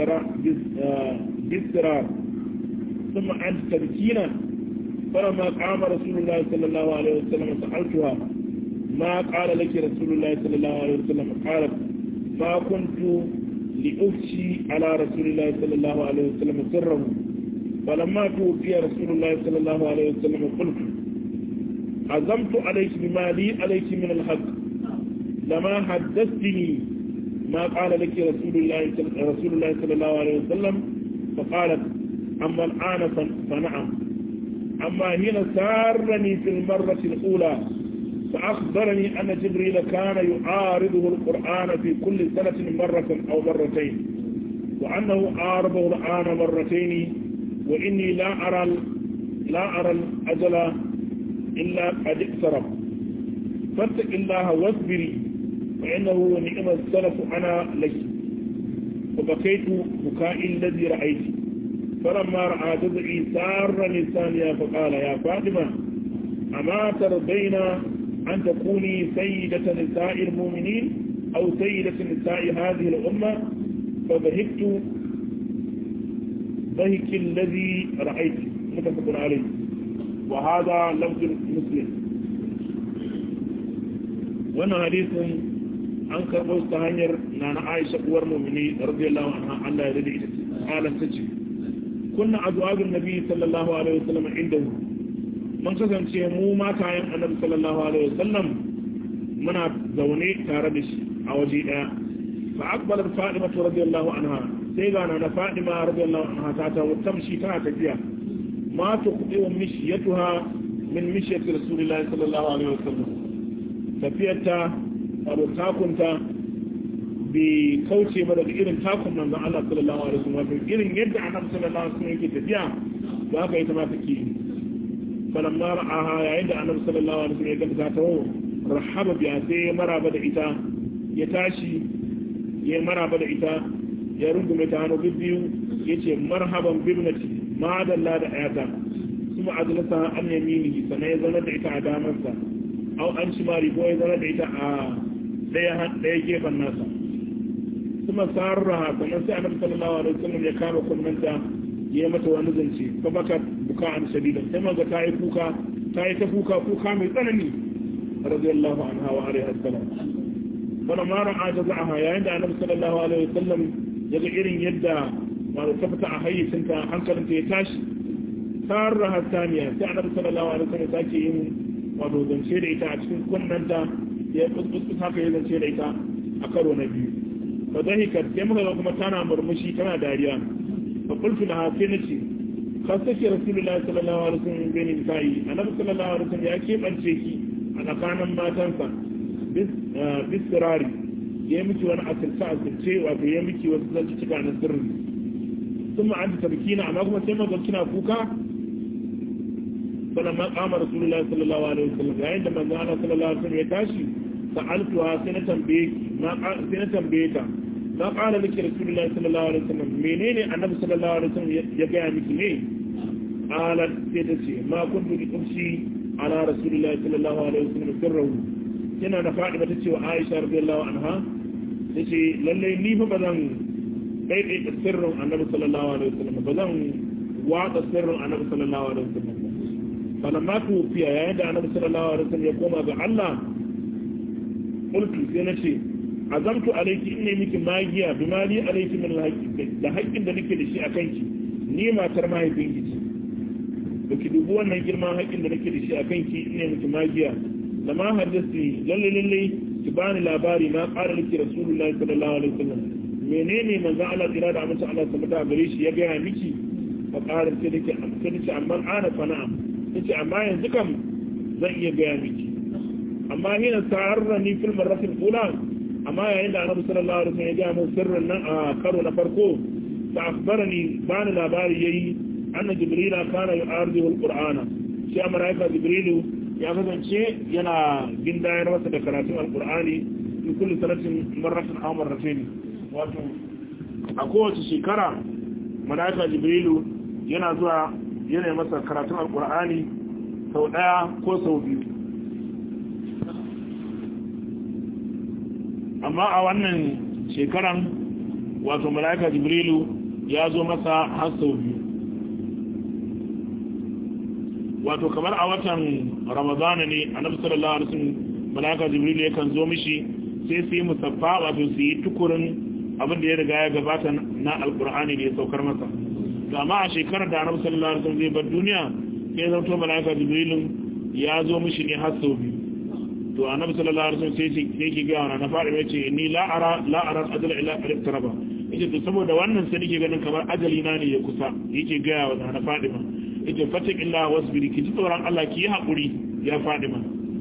بالسرار ثم أنت تبكين فلما قام رسول الله صلى الله عليه وسلم سألتها ما قال لك رسول الله صلى الله عليه وسلم قالت ما كنت لأفشي على رسول الله صلى الله عليه وسلم سره فلما توفي رسول الله صلى الله عليه وسلم قلت عزمت عليك بما لي عليك من الحق لما حدثتني ما قال لك رسول الله رسول الله صلى الله عليه وسلم فقالت أما الآن فنعم أما هنا سارني في المرة الأولى فأخبرني أن جبريل كان يعارضه القرآن في كل سنة مرة أو مرتين وأنه عارضه الآن مرتين وإني لا أرى لا أرى الأجل إلا قد اقترب فاتق الله واصبري فإنه نعم السلف أنا لك وبكيت بكائي الذي رأيت فلما رأى جزعي سار لسانيا فقال يا فاطمة أما ترضين أن تكوني سيدة نساء المؤمنين أو سيدة نساء هذه الأمة فضحكت ضحك الذي رأيت متفق عليه وهذا لفظ مسلم وانا حديث an karɓo ta hanyar na na aisha uwar mumini radiyallahu anha Allah ya rade ita qalat tace kunna azwajun nabi sallallahu alaihi wasallam indahu mun kasance mu matayen annabi sallallahu alaihi wasallam muna zaune tare da shi a waje daya fa akbalat fatima radiyallahu anha sai ga na fatima radiyallahu anha ta ta tamshi tana tafiya ma ta kudi wa mishiyatuha min mishiyati rasulillahi sallallahu alaihi wasallam tafiyarta wato takunta bai kauce ba daga irin takun manzon Allah sallallahu alaihi wasallam wato irin yadda annabi sallallahu alaihi wasallam yake tafiya to haka ita ma take falamma ra'aha yayin da annabi sallallahu alaihi wasallam ya ga ta tawo rahaba biya sai ya maraba da ita ya tashi ya maraba da ita ya rungume ta hannu biyu yace marhaban bibnati ma dalla da ayata kuma ajlasa an yamini sannan ya zauna da ita a damarsa au an shimari ko ya zauna da ita a ɗaya gefen nasa kuma sarraha sannan sai annabi sallallahu alaihi wasallam ya kama kunnanta ya mata wani zance fa baka buka an shadida sai maga ta yi kuka ta yi ta kuka kuka mai tsanani radiyallahu anha wa alaihi assalam wannan ma ra'a jaza'aha yayin da annabi sallallahu alaihi wasallam ya ga irin yadda wato ta fita a hayyacinta hankalinta ya tashi sarraha saniya sai annabi sallallahu alaihi wasallam sake yin wato zance da ita a cikin kunnanta ya kuskus haka ya zance da ita a karo na biyu fa dhahikat sai muka ga kuma tana murmushi tana dariya fa qultu laha sai nace kasake rasulullahi sallallahu alaihi wasallam bin nisa'i annabi sallallahu alaihi wasallam ya kebance ki a tsakanin matansa bis sirari ya yi miki wani asirce asirce wato ya miki wasu zanci cika na sirri sun ma'anta tabkina amma kuma sai magan kina kuka sannan ma kama rasulullahi sallallahu alaihi wasallam yayin da manzo Allah sallallahu alaihi wasallam ya tashi sa'altuha sai na tambaye sai na tambaye ta ma qala laki rasulullahi sallallahu alaihi wasallam menene annabi sallallahu alaihi wasallam ya ga miki ne qalat sai ta ce ma kuntu bi qumsi ala rasulillahi sallallahu alaihi wasallam sirruhu yana da Fatima tace wa Aisha radiyallahu anha tace lalle ni fa bazan daidai da sirrin annabi sallallahu alaihi wasallam bazan wada sirrin annabi sallallahu alaihi wasallam falamma tufiya yayin da annabi sallallahu alaihi wasallam ya koma ga Allah qultu sai nace azamtu alayki inni miki magiya bi mali alayki min alhaqi da haƙƙin da nake da shi akan ki ni matar mahaifinki ce baki dubi wannan girman haƙƙin da nake da shi akan ki inni miki magiya da ma haddasi lalle lalle ki bani labari na ƙara liki rasulullahi sallallahu alaihi wasallam menene manzon Allah tsira da amince Allah subhanahu gare shi ya gaya miki fa ƙara sai dake sai dace amma ana fa na'am yace amma yanzu kam zan iya gaya miki amma hina sarrani fil marratil ula amma yayin da annabi sallallahu alaihi wasallam ya gaya min sirrin nan a karo na farko fa akhbarani bani labari yayi anna jibrila kana yu'ardihu alqur'ana shi malaika jibrilu ya kasance yana gindayar masa da karatun alqur'ani fi kulli sanatin marratan aw marratayn wato a kowace shekara malaika jibrilu yana zuwa yana masa karatun alqur'ani sau daya ko sau biyu amma a wannan shekaran wato malaika jibrilu ya zo masa har sau biyu wato kamar a watan ramadana ne annabi sallallahu alaihi wasallam malaika jibrilu yakan zo mishi sai su yi musaffa wato su yi tukurin abin da ya riga ya gabata na alkur'ani da ya saukar masa to amma a shekarar da annabi sallallahu alaihi wasallam zai bar duniya sai zan to malaika jibrilu ya zo mishi ne har sau biyu to annabi sallallahu alaihi wasallam sai sai ki ga na fara yace ni la ara la ara ajal ila taraba yace to saboda wannan sai nake ganin kamar ajali na ne ya kusa yake ga wa na Fadima yace fatik illa wasbiri ki ji tsoron Allah ki yi hakuri ya Fadima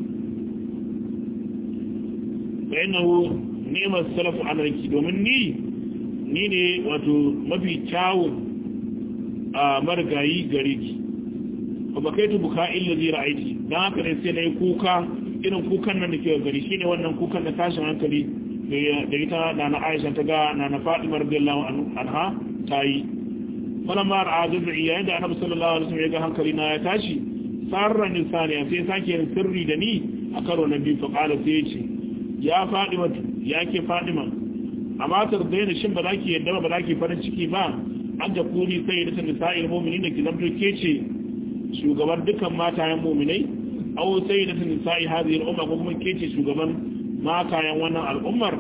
fa innahu ni'mas salafu alayki domin ni ni ne wato mafi kyawun a margayi gare ki fa bakaitu buka illa zai ra'aiti dan haka ne sai nayi kuka irin kukan nan da ke gari shine wannan kukan da tashin hankali da ita na na Aisha ta ga na na Fatima radiyallahu anha ta yi falamma ra'a jaz'i yayin da Annabi sallallahu alaihi wasallam ya ga hankali na ya tashi sarra nisani sai sake yin sirri da ni a karo na biyu fa qala sai ya ce ya Fatima ya ke Fatima amma tardaina shin ba za ki yadda ba za ki farin ciki ba an da kuni sai da nisa'il mu'minin da ki zamto ke ce shugaban dukkan matayen mu'minai aw sai da nisa'i hadhihi al-umma ko kuma ke ce shugaban matayen wannan al'ummar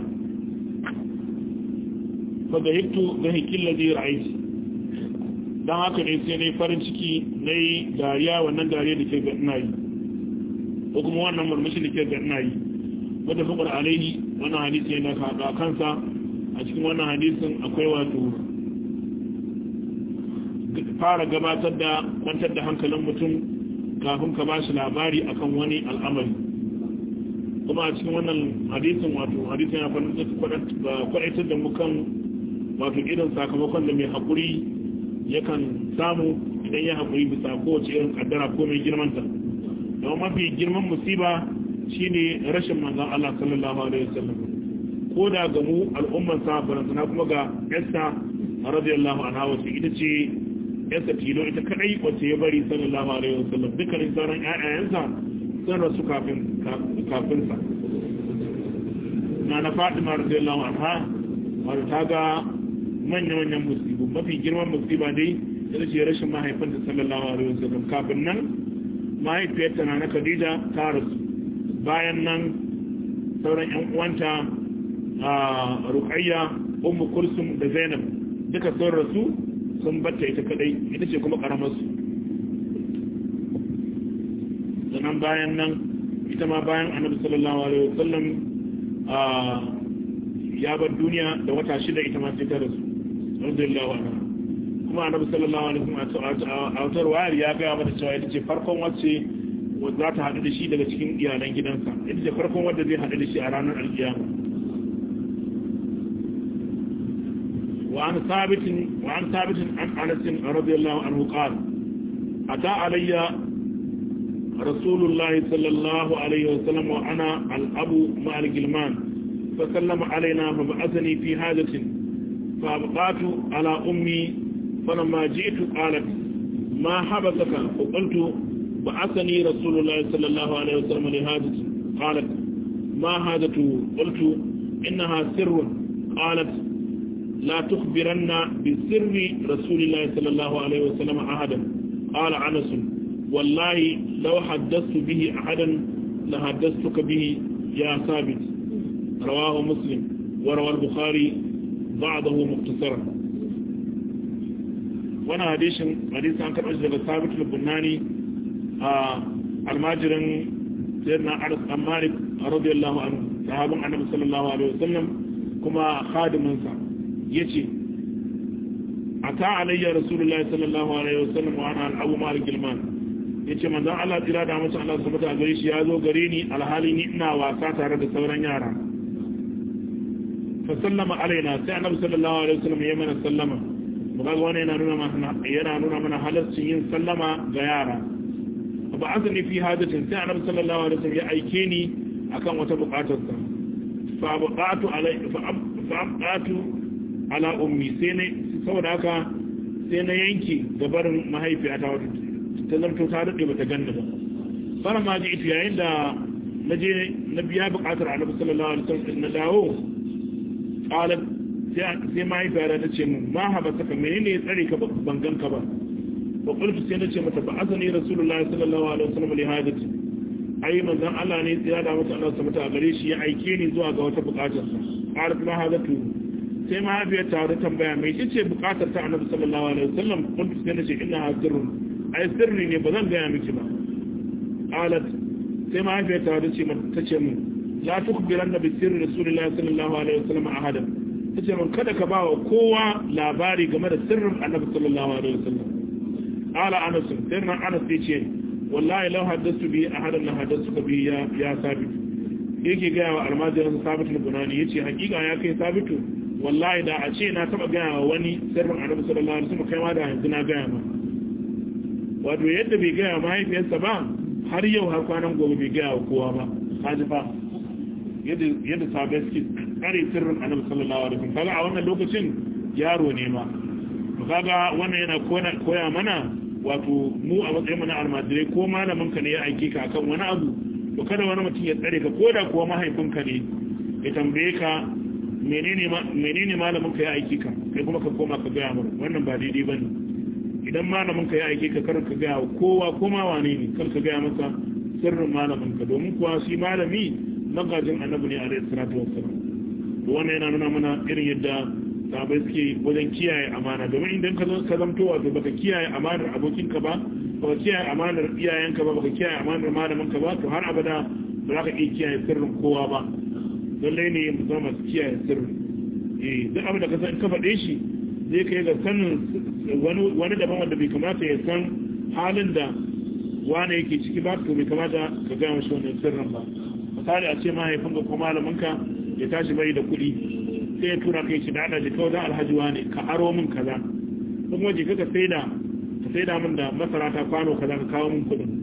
fa da hiktu da hikil ladhi ra'aiti dan haka ne sai nayi farin ciki nayi dariya wannan dariya da ke ga ina yi ko kuma wannan murmushi da ke ga ina yi wanda fakar alaihi wannan hadisi yana ka kansa a cikin wannan hadisin akwai wato fara gabatar da kwantar da hankalin mutum kafin ka ba shi labari akan wani al'amari kuma a cikin wannan hadisin wato hadisin ya kwadaitar da mukan wato irin sakamakon da mai haƙuri yakan samu idan ya haƙuri bisa kowace irin kaddara ko mai girmanta don mafi girman musiba shine rashin manzan Allah sallallahu alaihi wasallam ko da ga mu al'umman sa barantana kuma ga Esther radiyallahu anha wace ita ce Esther tilo ita kadai wace ya bari sallallahu alaihi wasallam dukkanin sauran ƴaƴayensa sun rasu kafin kafin sa na na Fatima radiyallahu anha wato ta ga manya-manyan musibu mafi girman musiba dai ita ce rashin mahaifinta sallallahu alaihi wasallam kafin nan mahaifiyarta na na Khadija ta rasu bayan nan sauran ƴan uwanta a Ruqayya Ummu Kulsum da Zainab duka sun rasu sun batta ita kadai ita ce kuma karamar su sannan bayan nan ita ma bayan Annabi sallallahu alaihi wasallam ya bar duniya da wata shida ita ma sai ta rasu radiyallahu anha kuma annabi sallallahu alaihi wasallam a wutar wayar ya ga mata cewa ita ce farkon wacce za ta haɗu da shi daga cikin iyalan gidansa ita ce farkon wadda zai haɗu da shi a ranar alkiyama وعن ثابت وعن ثابت عن انس رضي الله عنه قال اتى علي رسول الله صلى الله عليه وسلم وانا الاب مع الجلمان فسلم علينا فبعثني في حاجه فابقات على امي فلما جئت قالت ما حبسك فقلت بعثني رسول الله صلى الله عليه وسلم لحاجه قالت ما حاجته قلت انها سر قالت لا تخبرن بسر رسول الله صلى الله عليه وسلم أحدا قال عنس والله لو حدثت به أحدا لحدثتك به يا ثابت رواه مسلم وروى البخاري بعضه مختصرا وانا حديث حديث عن كرأج لغا ثابت البناني الماجر سيدنا عرس أمالك رضي الله عنه صحابا النبي صلى الله عليه وسلم كما خادم منسى ya ce a ta alayya rasulullahi sallallahu alaihi wasallam wa ana al'abu malik gilman ya ce manzan Allah tsira da mace Allah sabata a gare shi ya zo gare ni alhali ni ina wasa tare da sauran yara fa sallama alaina sai annabi sallallahu alaihi wasallam ya mana sallama mu ga wani yana nuna mana yana nuna mana halarcin yin sallama ga yara ba azumi fi hadatin sai annabi sallallahu alaihi wasallam ya aike ni akan wata bukatarsa fa buqatu alai fa abqatu ala ummi sai ne saboda haka sai na yanki gabarin mahaifiyata wata ta zarto ta daɗe ba ta ganda ba fara ma ji ita yayin da na je na biya buƙatar annabi sallallahu alaihi wasallam na dawo qalat sai mahaifiyata ta ce mun ma haba saka menene ya tsare ka ban ganka ba wa qultu sai na ce mata ba azani rasulullahi sallallahu alaihi wasallam li hajati ai manzon Allah ne ya da mata Allah subhanahu wa ta'ala gare shi ya aike ni zuwa ga wata buƙatarsa qalat ma hajatu sai mahaifiyar ta wata tambaya mai ce ce bukatar ta annabi sallallahu alaihi wasallam kun sai nace ina sirrun ai sirri ne ba zan gaya miki ba qalat sai mahaifiyar ta wata ce ta ce mun la tukhbiran nabi sirri rasulullahi sallallahu alaihi wasallam ahadan ta ce mun kada ka bawa kowa labari game da sirrin annabi sallallahu alaihi wasallam qala anas sai nan anas ya ce wallahi law haddastu bi ahadan la haddastu bi ya ya sabit yake gaya wa almajirin sabitul bunani yace hakika ya kai sabitu wallahi da a ce na taba gaya wa wani sirrin annabi sallallahu alaihi wasallam kai ma da yanzu na gaya ma wato yadda bai gaya mahaifiyarsa ba har yau har kwanan gobe bai gaya wa kowa ba kaji fa yadda yadda sabai suke tsare sirrin annabi sallallahu alaihi wasallam kaga a wannan lokacin yaro ne ma to kaga wannan yana koya mana wato mu a matsayin mu na almajirai ko malamin ka ne ya aike ka akan wani abu to kada wani mutum ya tsare ka ko da kuwa mahaifinka ne ya tambaye ka menene malamin ka ya aiki ka kai kuma ka koma ka gaya mara wannan ba daidai ba ne idan malamin ka ya aiki ka kar ka gaya kowa koma wane ne kar ka gaya masa sirrin malamin ka domin kuwa shi malami magajin annabi ne alaihi salatu wassalam to wannan yana nuna mana irin yadda sahabbai suke wajen kiyaye amana domin idan ka ka zamto wato baka kiyaye amanar abokinka ba baka kiyaye amanar iyayenka ba baka kiyaye amanar malamin ka ba to har abada ba za ka iya kiyaye sirrin kowa ba lallai ne mu zama masu kiyaye sirri eh duk abin da ka san ka faɗe shi zai kai ga sanin wani wani daban wanda bai kamata ya san halin da wani yake ciki ba to bai kamata ka gaya mashi wannan sirrin ba misali a ce mahaifin ka ko malamin ka ya tashi bai da kuɗi sai ya tura kai shi da ana jika wajen alhaji wani ka aro min kaza kuma jika ka saida ka saida min da masara ta kwano kaza ka kawo min kuɗin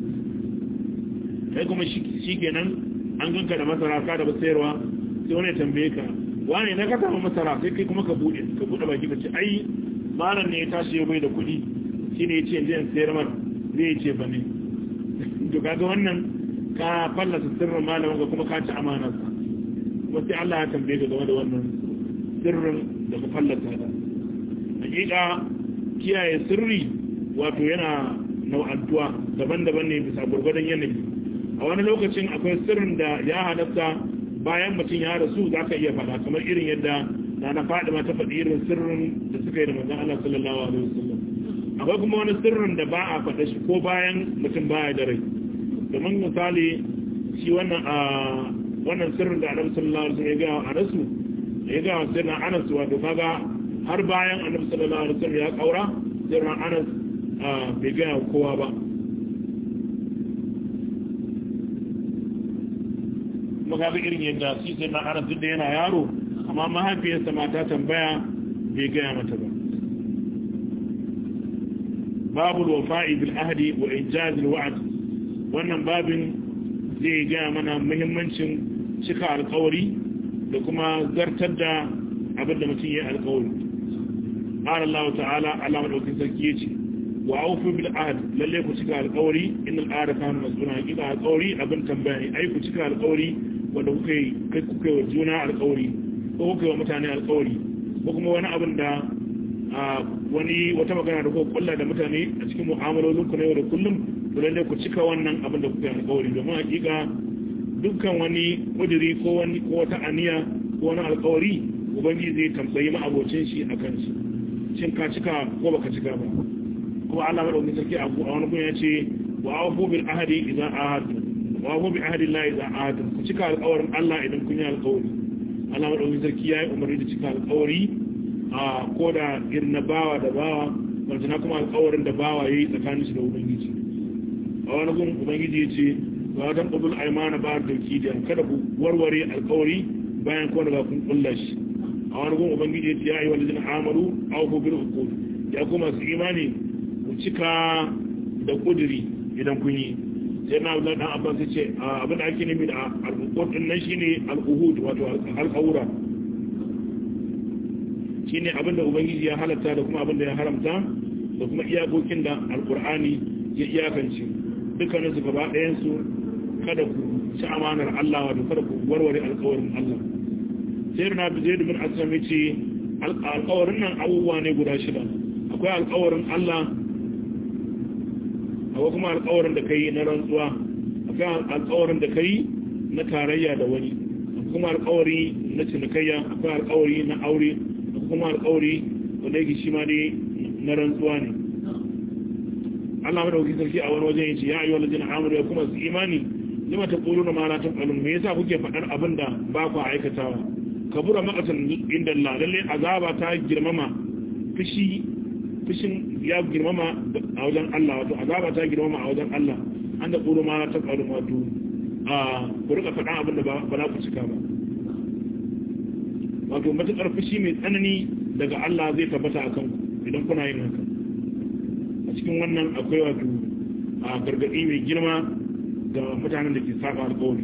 kai kuma shi kenan an ganka da masara ka da sayarwa sai wani ya tambaye ka wani na ka samu masara sai kai kuma ka bude ka bude baki ka ce ai malam ne ya tashi ya bai da kuɗi shine ya ce yanzu in sayar mana zai ce ba ne to kaga wannan ka fallasa sirrin malamin ka kuma ka ci amanar sa kuma sai Allah ya tambaye ka game da wannan sirrin da ka fallasa da hakika kiyaye sirri wato yana nau'antuwa daban-daban ne bisa gurgurdan yanayi a wani lokacin akwai sirrin da ya halatta bayan mutum ya rasu za ka iya faɗa kamar irin yadda na na faɗi ma ta faɗi irin sirrin da suka yi da manzan Allah sallallahu alaihi wasallam akwai kuma wani sirrin da ba a faɗa shi ko bayan mutum baya da rai domin misali shi wannan a wannan sirrin da Annabi sallallahu alaihi wasallam ya ga a rasu da ya gaya sai na anas wato kaga har bayan annabi sallallahu alaihi wasallam ya kaura sai na anas bai gaya kowa ba makaga irin yadda shi sai na anas duk da yana yaro amma mahaifiyarsa mata tambaya bai gaya mata ba babu wafa'i bil ahdi wa ijaz al wa'd wannan babin zai gaya mana muhimmancin cika alƙawari da kuma zartar da abinda mutum ya alƙawari qala Allah ta'ala Allah madaukin sarki yace wa awfu bil ahd lalle ku cika alƙawari innal ahda kana mas'ula hakika alƙawari abin tambaya ne ai ku cika alƙawari wanda kuka yi kai kuka wa juna alƙawari ko kuka yi wa mutane alƙawari ko kuma wani abin da wani wata magana da kuka kulla da mutane a cikin mu'amalolin ku na yau da kullum to lalle ku cika wannan abin da kuka yi alƙawari domin hakika dukkan wani kudiri ko wani ko wata aniya ko wani alƙawari ubangiji zai tambayi ma'abocin shi akan shi shin ka cika ko baka cika ba kuma Allah madaukakin sarki a wani gun ya ce wa awfu bil ahdi idza ahadtu wa awfu bi ahdi Allah idza ahadtu ku cika alƙawarin Allah idan kun yi alƙawari Allah madaukakin sarki ya yi umarni da cika alƙawari a ko da irin na bawa da bawa wanda na kuma alƙawarin da bawa yayi tsakanin shi da ubangiji a wani gun ubangiji ya ce wa dan qudul aymana ba da kidiya kada ku warware alƙawari bayan ko daga kun kulla shi a wani gun ubangiji ya ce ya yi walidina amaru awfu bil uqud ya kuma su imani ku cika da kudiri idan kun yi sai na abdullahi dan abbas ce abin da ake nemi da al-uqud din nan shine al-uhud wato al-qawra shine abin da ubangiji ya halatta da kuma abin da ya haramta da kuma iyakokin da al-qur'ani ya iyakance dukkanin su gaba ɗayan su kada ku ci amanar Allah wato kada ku warware alƙawarin Allah sai na bi zaid bin aslam yace alƙawarin nan abubuwa ne guda shida akwai alƙawarin Allah akwai kuma alƙawarin da kai na rantsuwa akwai alƙawarin da kai na tarayya da wani akwai kuma alƙawari na cinikayya akwai alƙawari na aure akwai kuma alƙawari wanda yake shi ma dai na rantsuwa ne Allah madauki sarki a wani wajen yace ya ayyuhal ladina amanu ya kuma su imani lima taquluna ma la taf'alun me yasa kuke faɗar abin da ba ku aikatawa kabura maqatan inda Allah lalle azaba ta girmama fushi fushin ya girmama a wajen Allah wato azaba ta girmama a wajen Allah an da ƙuru ma ta ƙaru wato a ku rika faɗa abin da ba za ku cika ba wato matuƙar fushi mai tsanani daga Allah zai tabbata a kanku idan kuna yin haka a cikin wannan akwai wato a gargaɗi mai girma ga mutanen da ke saba alƙawari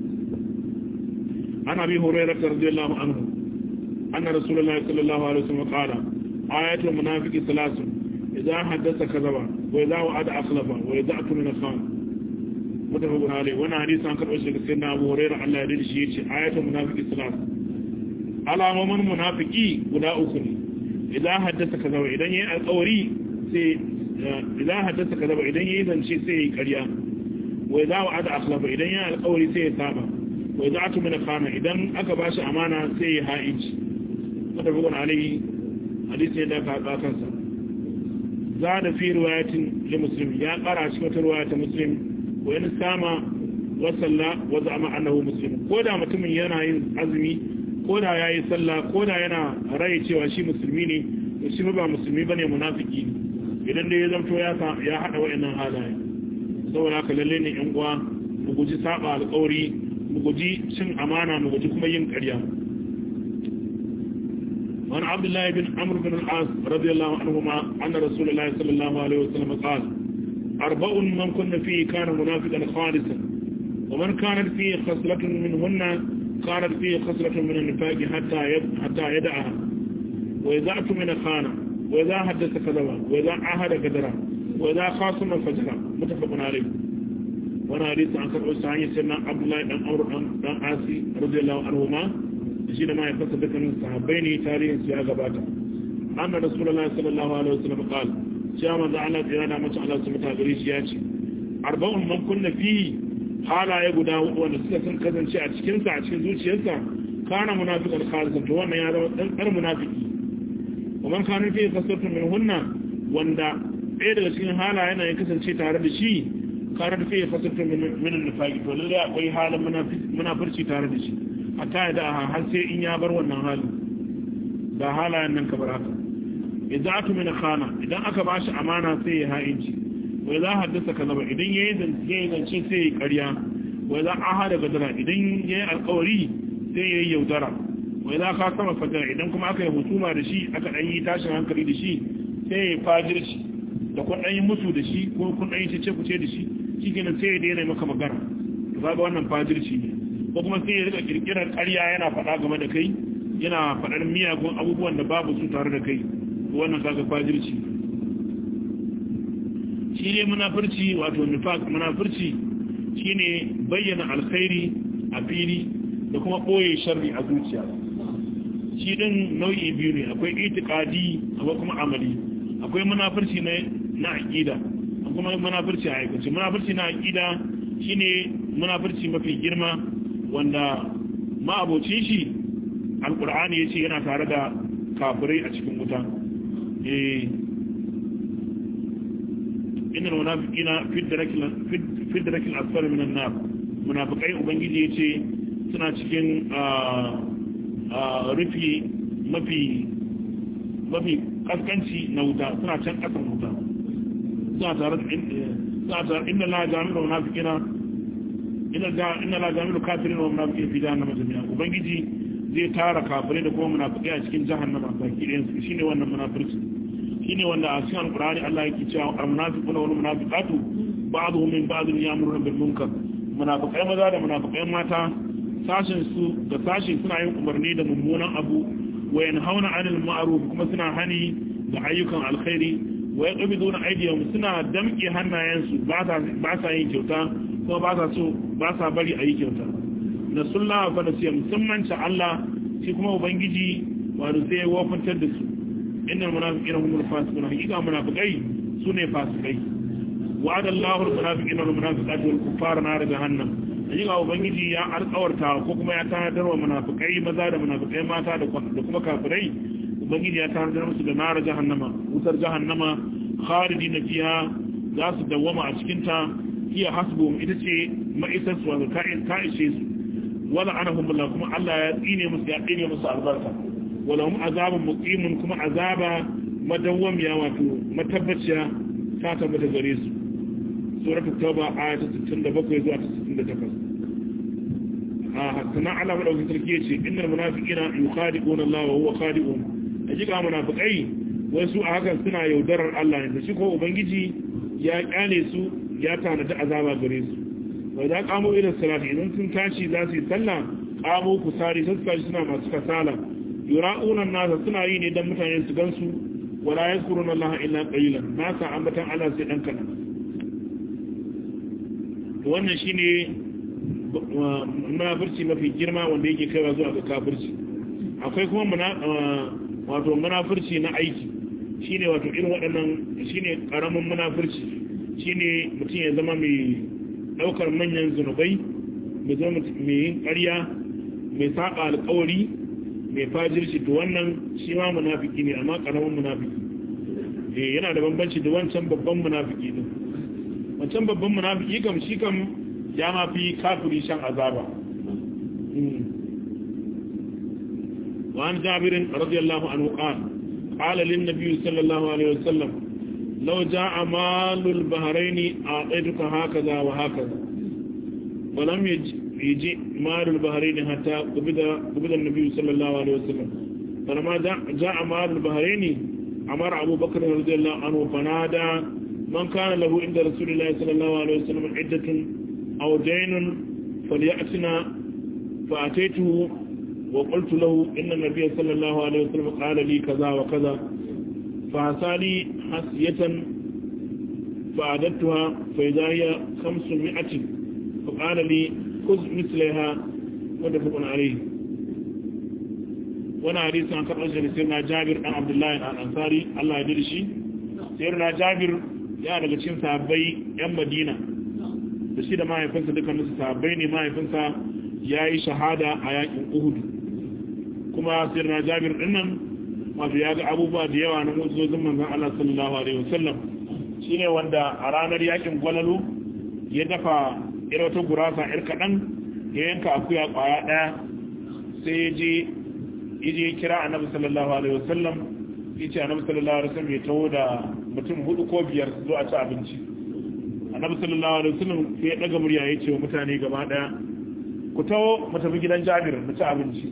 ana bi horaira radiyallahu anhu anna rasulullahi sallallahu alaihi wasallam qala آية المنافق ثلاث إذا حدث كذب وإذا وعد أخلف وإذا أتمن خان متفق عليه وانا حديث عن كرؤوس سيدنا أبو هريرة الله يريد شيء آية المنافق ثلاث على ومن منافقي ولا أخرى إذا حدث كذب إذا يأي القوري سي إذا حدث كذب إذا يأي ذنشي سي كريا وإذا وعد أخلف إذا يأي القوري سي ثابا وإذا أتمن خان إذا أكباش أمانة سي هائج متفق عليه hadisi da ka kansa za da fi riwayatin li muslim ya kara shi wata riwaya ta muslim wa in sama wa salla wa zama annahu muslim ko da mutumin yana yin azumi ko da yayi sallah ko da yana rai cewa shi musulmi ne to shi ba musulmi bane munafiki idan dai ya zanto ya ya hada wayannan halaye saboda haka lalle ne yan uwa mu guji saba alƙawari mu guji cin amana mu guji kuma yin ƙarya وعن عبد الله بن عمرو بن العاص رضي الله عنهما أن رسول الله صلى الله عليه وسلم قال أربع من كن فيه كان منافقا خالصا ومن كانت فيه خصلة منهن كانت فيه خصلة من النفاق حتى يد حتى يدعها وإذا أتمن خان وإذا حدث كذبا وإذا عهد قدرا وإذا خاصم فجرا متفق عليه وانا حديث عن كرؤوس سيدنا عبد الله بن عمرو بن العاص رضي الله عنهما shi da mahaifarsa dukkanin sahabbai ne tarihin su ya gabata anna rasulullahi sallallahu alaihi wasallam qal cewa manzo Allah tsira da mace Allah su mata gare shi ya ce arba'un man kunna fi halaye guda hudu wanda suka san kasance a cikin sa a cikin zuciyarsa kana munafiqan khalisan to wannan ya zama dan kar munafiki kuma kana fi kasatu min hunna wanda ɗaya daga cikin halaye na ya kasance tare da shi kana fi kasatu min min nifaqi to lalle akwai halin munafirci tare da shi hatta ya da har sai in ya bar wannan hali da halayen nan kamar haka idan aka mina khana idan aka ba shi amana sai ya ha'inci wai za haddasa ka zaba idan ya yi zance sai ya karya wai za a hada gadara idan ya yi alkawari sai ya yi yaudara wai za ka sama fatara idan kuma aka yi hutuma da shi aka ɗan yi tashin hankali da shi sai ya fajirci da kun ɗan yi musu da shi ko kun ɗan yi cece kuce da shi shi kenan sai ya daina maka magana to kaga wannan fajirci ne ko kuma sai ya rika kirkirar ƙarya yana faɗa game da kai yana faɗar miyagun abubuwan da babu su tare da kai wannan kaga fajirci shi ne munafurci wato nifaq munafurci shine bayyana alkhairi a fili da kuma ɓoye sharri a zuciya shi ɗin nau'i biyu ne akwai itikadi akwai kuma amali akwai munafurci na aƙida kuma munafurci a aikace munafurci na aƙida shine munafurci mafi girma wanda ma'abocin shi alkur'ani ya ce yana tare da kafirai a cikin wuta inna munafiqina fi darakil asfali minan nar munafiqai ubangiji ya ce suna cikin rufi mafi mafi kaskanci na wuta suna can kasan wuta suna tare da suna tare inna la jami'u munafiqina inna la jami'u kafirin wa munafiqina fi jahannama jami'a ubangiji zai tara kafirai da kuma munafiqai a cikin jahannama baki ɗayan su shine wannan munafirci shine wanda a cikin alqur'ani Allah yake cewa al-munafiquna wal munafiqatu ba'dhum min ba'd ya'muruna bil munkar munafiqai maza da munafiqai mata sashin su da sashin suna yin umarni da mummunan abu wa yanhauna 'anil ma'ruf kuma suna hani da ayyukan alkhairi wa yaqbiduna aydiyahum suna damke hannayensu ba sa ba sa yin kyauta kuma ba sa so ba sa bari a yi kyauta na sulla fa da siya musamman ta Allah shi kuma ubangiji wato sai ya wafantar da su innal munafiqina humul fasiqun hakika munafiqai sune fasikai wa'ada Allahu al-munafiqina wal munafiqati wal kuffara nar jahannam hakika ubangiji ya alƙawarta ko kuma ya tanadar wa munafiqai maza da munafiqai mata da kuma kafirai ubangiji ya tanadar musu da nar jahannama wutar jahannama khalidina fiha za su dawwama a cikin ta hiya hasbuhum ita ce ma'isar su wato ta ishe su wala anahum billah kuma Allah ya tsine musu ya tsine musu albarka wala hum azabun muqimun kuma azaba madawwamiya wato matabbaciya ta tabbata gare su suratul tauba aya ta 67 zuwa ta 68 a sana Allah madaukakin sarki yace innal munafiqina yukhadi'una Allah wa huwa khadi'un hakika munafiqai wasu a hakan suna yaudarar Allah ne shi ko ubangiji ya kyale su ya tanada azaba gare su wa za kamo irin salati idan sun tashi za su yi sallah kamo kusari sun tashi suna masu kasala yura'una nasa suna yi ne dan mutane su gansu wala yazkuruna Allah illa qalilan ba sa ambatan Allah sai dan kana wannan shine munafurci mafi girma wanda yake kaiwa zuwa ga kafirci akwai kuma wato munafurci na aiki shine wato irin waɗannan shine karamin munafurci shine mutum ya zama mai daukar manyan zunubai mai zama mai yin ƙarya mai saba alƙawari mai fajirci to wannan shi ma munafiki ne amma karamin munafiki eh yana da bambanci da wancan babban munafiki din wancan babban munafiki kam shi kam ya ma fi kafiri shan azaba وعن جابر رضي الله عنه قال قال للنبي صلى الله عليه وسلم لو جاء مال البحرين أعطيتك هكذا وهكذا ولم يجي مال البحرين حتى قبض النبي صلى الله عليه وسلم فلما جاء مال البحرين أمر أبو بكر رضي الله عنه فنادى من كان له عند رسول الله صلى الله عليه وسلم عدة أو دين فليأتنا فأتيته وقلت له إن النبي صلى الله عليه وسلم قال لي كذا وكذا فعسالي حسية فعددتها فإذا هي خمسمائة فقال لي خذ مثلها متفق عليه وانا حديث عن قبل سيدنا جابر عن عبد الله الأنصاري الله يدري شيء سيدنا جابر ya daga cikin sahabbai yan Madina da shi da mahaifinsa dukkanin su sahabbai ne mahaifinsa ya yi shahada a yakin Uhud kuma sirna Jabir dinnan wato ya ga abubuwa da yawa na mutsozin manzon Allah sallallahu alaihi wasallam shine wanda a ranar yakin gwalalu ya dafa irin wata gurasa ir kaɗan ya yanka akuya kwaya ɗaya sai ya je yaje ya kira annabi sallallahu alaihi wasallam yace annabi sallallahu alaihi wasallam ya tawo da mutum hudu ko biyar su zo a ci abinci annabi sallallahu alaihi wasallam sai ya daga murya ya ce wa mutane gaba daya ku tawo mu tafi gidan Jabir mu ci abinci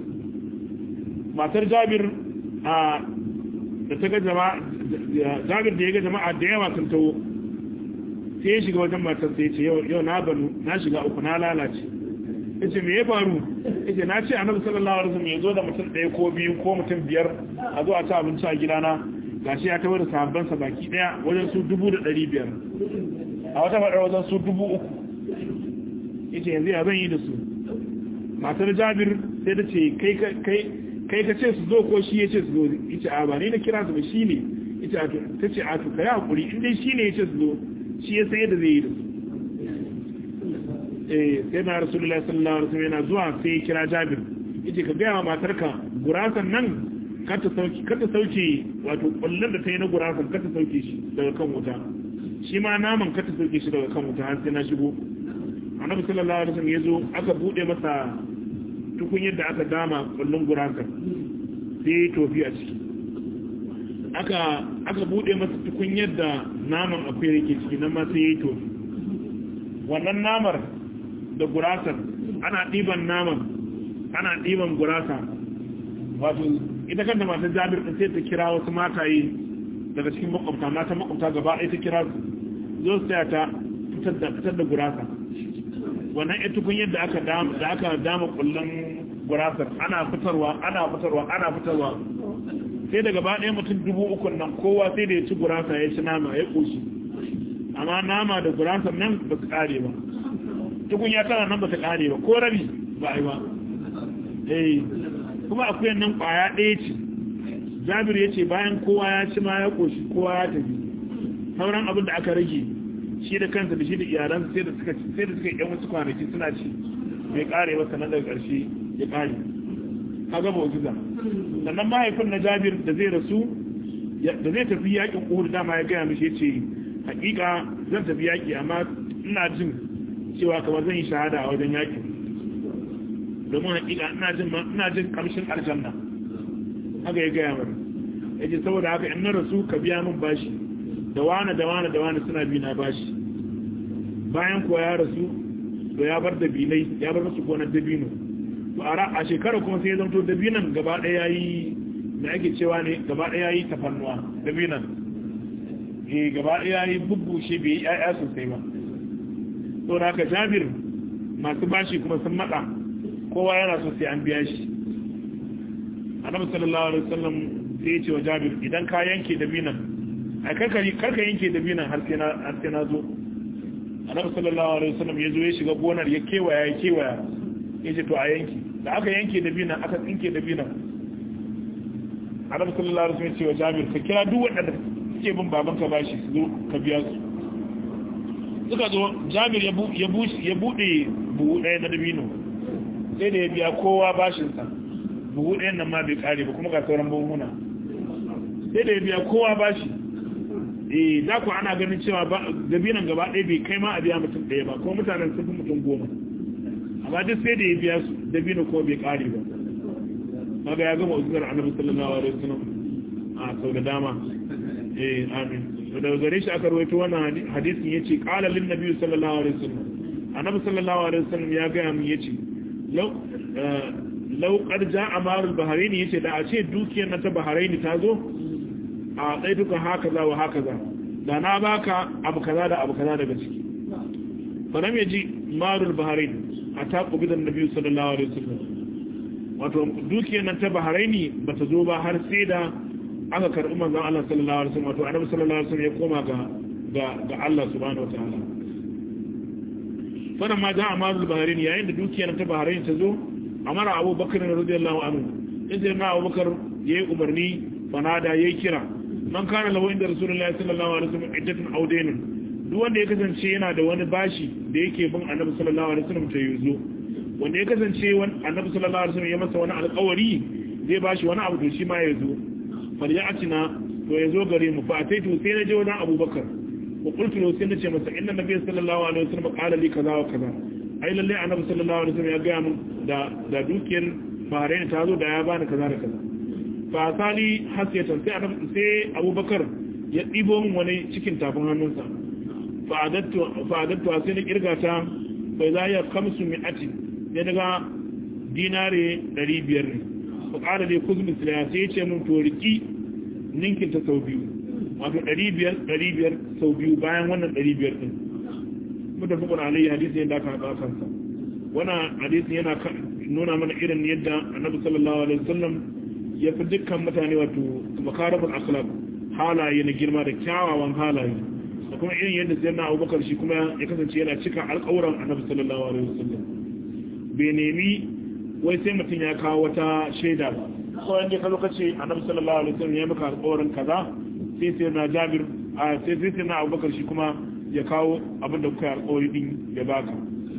matar Jabir a da ta ga jama'a Jabir da ya ga jama'a da yawa sun tawo sai ya shiga wajen matar sai ya ce yau na banu na shiga uku na lalace yace me ya faru yace na ce annabi sallallahu alaihi wasallam ya zo da mutum ɗaya ko biyu ko mutum biyar a zo a ci abinci a gidana gashi ya tawo da sahabban sa baki daya wajen su dubu da ɗari biyar a wata faɗar wajen su dubu uku yace yanzu ya zan yi da su matar Jabir sai ta ce kai kai kai ka ce su zo ko shi ya ce su zo yace a ba ni na kira su ba shi ne yace a to ta ce a to kai hakuri in dai shi ne ya ce su zo shi ya san yadda zai yi da su sai na rasulullah sallallahu alaihi wasallam yana zuwa sai ya kira Jabir yace ka gaya wa matarka gurasan nan kar ta sauki kar ta sauke wato kullun da ta yi na gurasan kar ta sauke shi daga kan wuta shi ma naman kar ta sauke shi daga kan wuta har sai na shigo annabi sallallahu alaihi wasallam yazo aka bude masa tukun yadda aka dama kullun gurasan sai tofi a ciki aka aka bude masa tukun yadda naman akwai yake ciki nan ma sai yayi tofi wannan namar da gurasar ana ɗiban naman ana ɗiban gurasa wato ita kanta masu jabir ɗin sai ta kira wasu mataye daga cikin makwabta mata makwabta gaba ɗaya ta kira su zo su taya ta fitar da gurasa wannan ita tukun yadda aka dama da aka dama kullun gurasar ana fitarwa ana fitarwa ana fitarwa sai da gaba ɗaya mutum dubu uku nan kowa sai da ya ci gurasa ya ci nama ya ƙoshi amma nama da gurasar nan ba su ƙare ba tukun ya tana nan ba ta kare ba ko rabi ba ai ba eh kuma akwai nan kwaya ɗaya ce jabir ya ce bayan kowa ya ci ma ya koshi kowa ya tafi sauran abin da aka rage shi da kansa da shi da iyalansa sai da suka sai da suka yan wasu kwanaki suna ci bai kare ba sanan daga ƙarshe ya kare kaga mu'jiza sannan mahaifin na jabir da zai rasu da zai tafi yakin uhud dama ya gaya mishi yace hakika zan tafi yaki amma ina jin cewa kamar zan yi shahada a wajen yakin domin hakika ina jin ina jin kamshin aljanna haka ya gaya mana yace saboda haka in na rasu ka biya min bashi da wani da wani da wani suna bi na bashi bayan kuwa ya rasu to ya bar dabilai ya bar musu gonar dabino to a shekara kuma sai ya zanto dabinan gaba ɗaya yayi da ake cewa ne gaba ɗaya yayi tafannuwa dabinan eh gaba ɗaya yayi bubbushe bai yi ƴaƴa sosai ba to da haka Jabir masu bashi kuma sun matsa kowa yana so sai an biya shi Annabi sallallahu alaihi wasallam sai ya ce wa Jabir idan ka yanke dabinan ai karka karka yanke dabinan har sai na har sai na zo Annabi sallallahu alaihi wasallam ya zo ya shiga gonar ya kewaya ya kewaya ya ce to a yanke da aka yanke dabinan aka tsinke dabinan Annabi sallallahu alaihi wasallam ya ce wa Jabir ka kira duk waɗanda suke bin babanka bashi su zo ka biya su suka zo Jabir ya buɗe buhu ɗaya na dabino sai da ya biya kowa bashinsa buhu ɗayan nan ma bai ƙare ba kuma ga sauran buhuna sai da ya biya kowa bashi eh da ku ana ganin cewa dabinan gaba ɗaya bai kai ma a biya mutum ɗaya ba kuma mutanen sun fi mutum goma amma duk sai da ya biya su dabino ko bai ƙare ba kaga ya gama uzurar annabi sallallahu alaihi wasallam a sau da dama eh amin to daga gare shi aka rawaito wannan hadisin yace qala lin nabiy sallallahu alaihi wasallam annabi sallallahu alaihi wasallam ya ga mu yace law law qad jaa marul bahrain yace da a ce dukiyar na ta bahrain ta zo a dai duka hakaza wa hakaza da na baka abu kaza da abu kaza daga ciki fa lam yaji marul bahrain ata qubidan nabiy sallallahu alaihi wasallam wato dukiyar nan ta bahraini bata zo ba har sai da aka karɓi manzon Allah sallallahu alaihi wasallam wato annabi sallallahu alaihi wasallam ya koma ga ga ga Allah subhanahu wataala fara ma da amalul bahrain yayin da dukiyar ta bahrain ta zo amara Abu Bakar radiyallahu anhu idan na Abu Bakar yayi umarni fanada yayi kira man kana lahu inda rasulullahi sallallahu alaihi wasallam iddatun audainin duk wanda ya kasance yana da wani bashi da yake bin annabi sallallahu alaihi wasallam ta yuzo wanda ya kasance wani annabi sallallahu alaihi wasallam ya masa wani alƙawari zai bashi wani abu to shi ma ya zo farja'atina to ya zo gare mu fa ataitu sai na je wajen abubakar wa qultu lahu sai na ce masa inna nabiy sallallahu alaihi wasallam qala li kaza wa kaza ai lalle annabi sallallahu alaihi wasallam ya ga mun da da dukiyar bahrain ta zo da ya bani kaza da kaza fa sali hasiyatan sai sai abubakar ya ɗibo min wani cikin tafin hannunsa fa adattu sai na kirga ta bai za ya kamsu min ati ya daga dinare 500 ne fa ƙara dai kuzmin silaya sai ya ce min to riki ninkin ta sau biyu wato 500 sau biyu bayan wannan 500 din mutafakun alayhi hadisi yadda aka haɗa kansa wannan hadisi yana nuna mana irin yadda annabi sallallahu alaihi wasallam ya fi dukkan mutane wato makarabul akhlaq halaye na girma da kyawawan halaye da kuma irin yadda sai na abubakar shi kuma ya kasance yana cika alƙawuran annabi sallallahu alaihi wasallam bai nemi wai sai mutum ya kawo wata shaida ba ko yanda ka zo ka ce annabi sallallahu alaihi wasallam ya maka alƙawarin kaza sai sai na jabir a sai sai na abubakar shi kuma ya kawo abin da kuka yi alƙawari din ya baka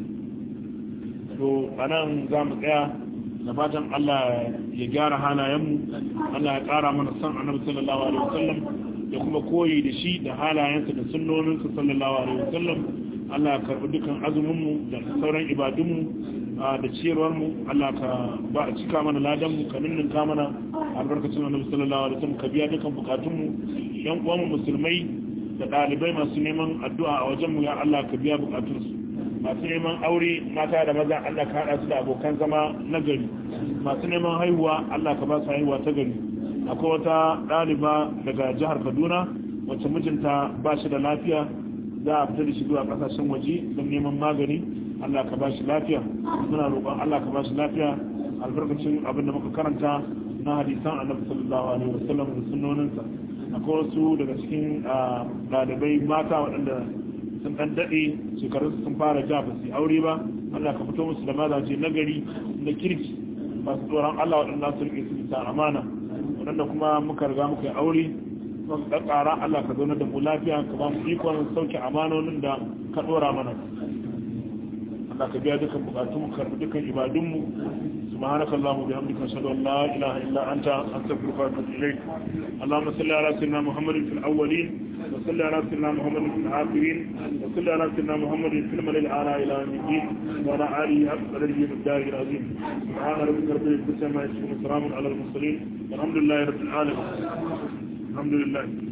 to anan za mu tsaya da fatan Allah ya gyara halayenmu Allah ya ƙara mana son annabi sallallahu alaihi wasallam da kuma koyi da shi da halayensa da sunnoninsa sallallahu alaihi wasallam Allah ya karɓi dukan azuminmu da sauran ibadunmu da ciyarwarmu Allah ka ba a cika mana ladanmu ka ninninka mana albarkacin annabi sallallahu alaihi wasallam ka biya dukan bukatunmu yan uwanmu musulmai da ɗalibai masu neman addu'a a wajenmu ya Allah ka biya bukatunsu masu neman aure mata da maza Allah ka haɗa su da abokan zama na gari masu neman haihuwa Allah ka ba su haihuwa ta gari akwai wata ɗaliba daga jihar Kaduna wacce mijinta ba shi da lafiya za a fita da shi zuwa ƙasashen waje don neman magani Allah ka ba shi lafiya muna roƙon Allah ka ba shi lafiya albarkacin abin da muka karanta na hadisan annabi sallallahu alaihi wasallam da sunnoninsa akwai wasu daga cikin ɗalibai mata waɗanda sun ɗan daɗe shekarun sun fara ja ba su aure ba Allah ka fito musu da mazaje na gari na kirki masu tsoron Allah waɗanda su rike su bisa amana waɗanda kuma muka riga muka yi aure sun ɗan ƙara Allah ka zauna da mu lafiya ka ba mu ikon sauke amanonin da ka ɗora mana Allah ka biya dukkan bukatunmu karɓi dukkan ibadunmu سبحانك اللهم وبحمدك اشهد ان لا اله الا انت استغفرك واتوب اليك اللهم صل على سيدنا محمد في الاولين وصل على سيدنا محمد في الاخرين وصل على سيدنا محمد في الملل الاعلى الى يوم الدين وعلى اله اكبر من الدار العظيم سبحان ربك رب العزه عما يصفون وسلام على المرسلين والحمد لله رب العالمين الحمد لله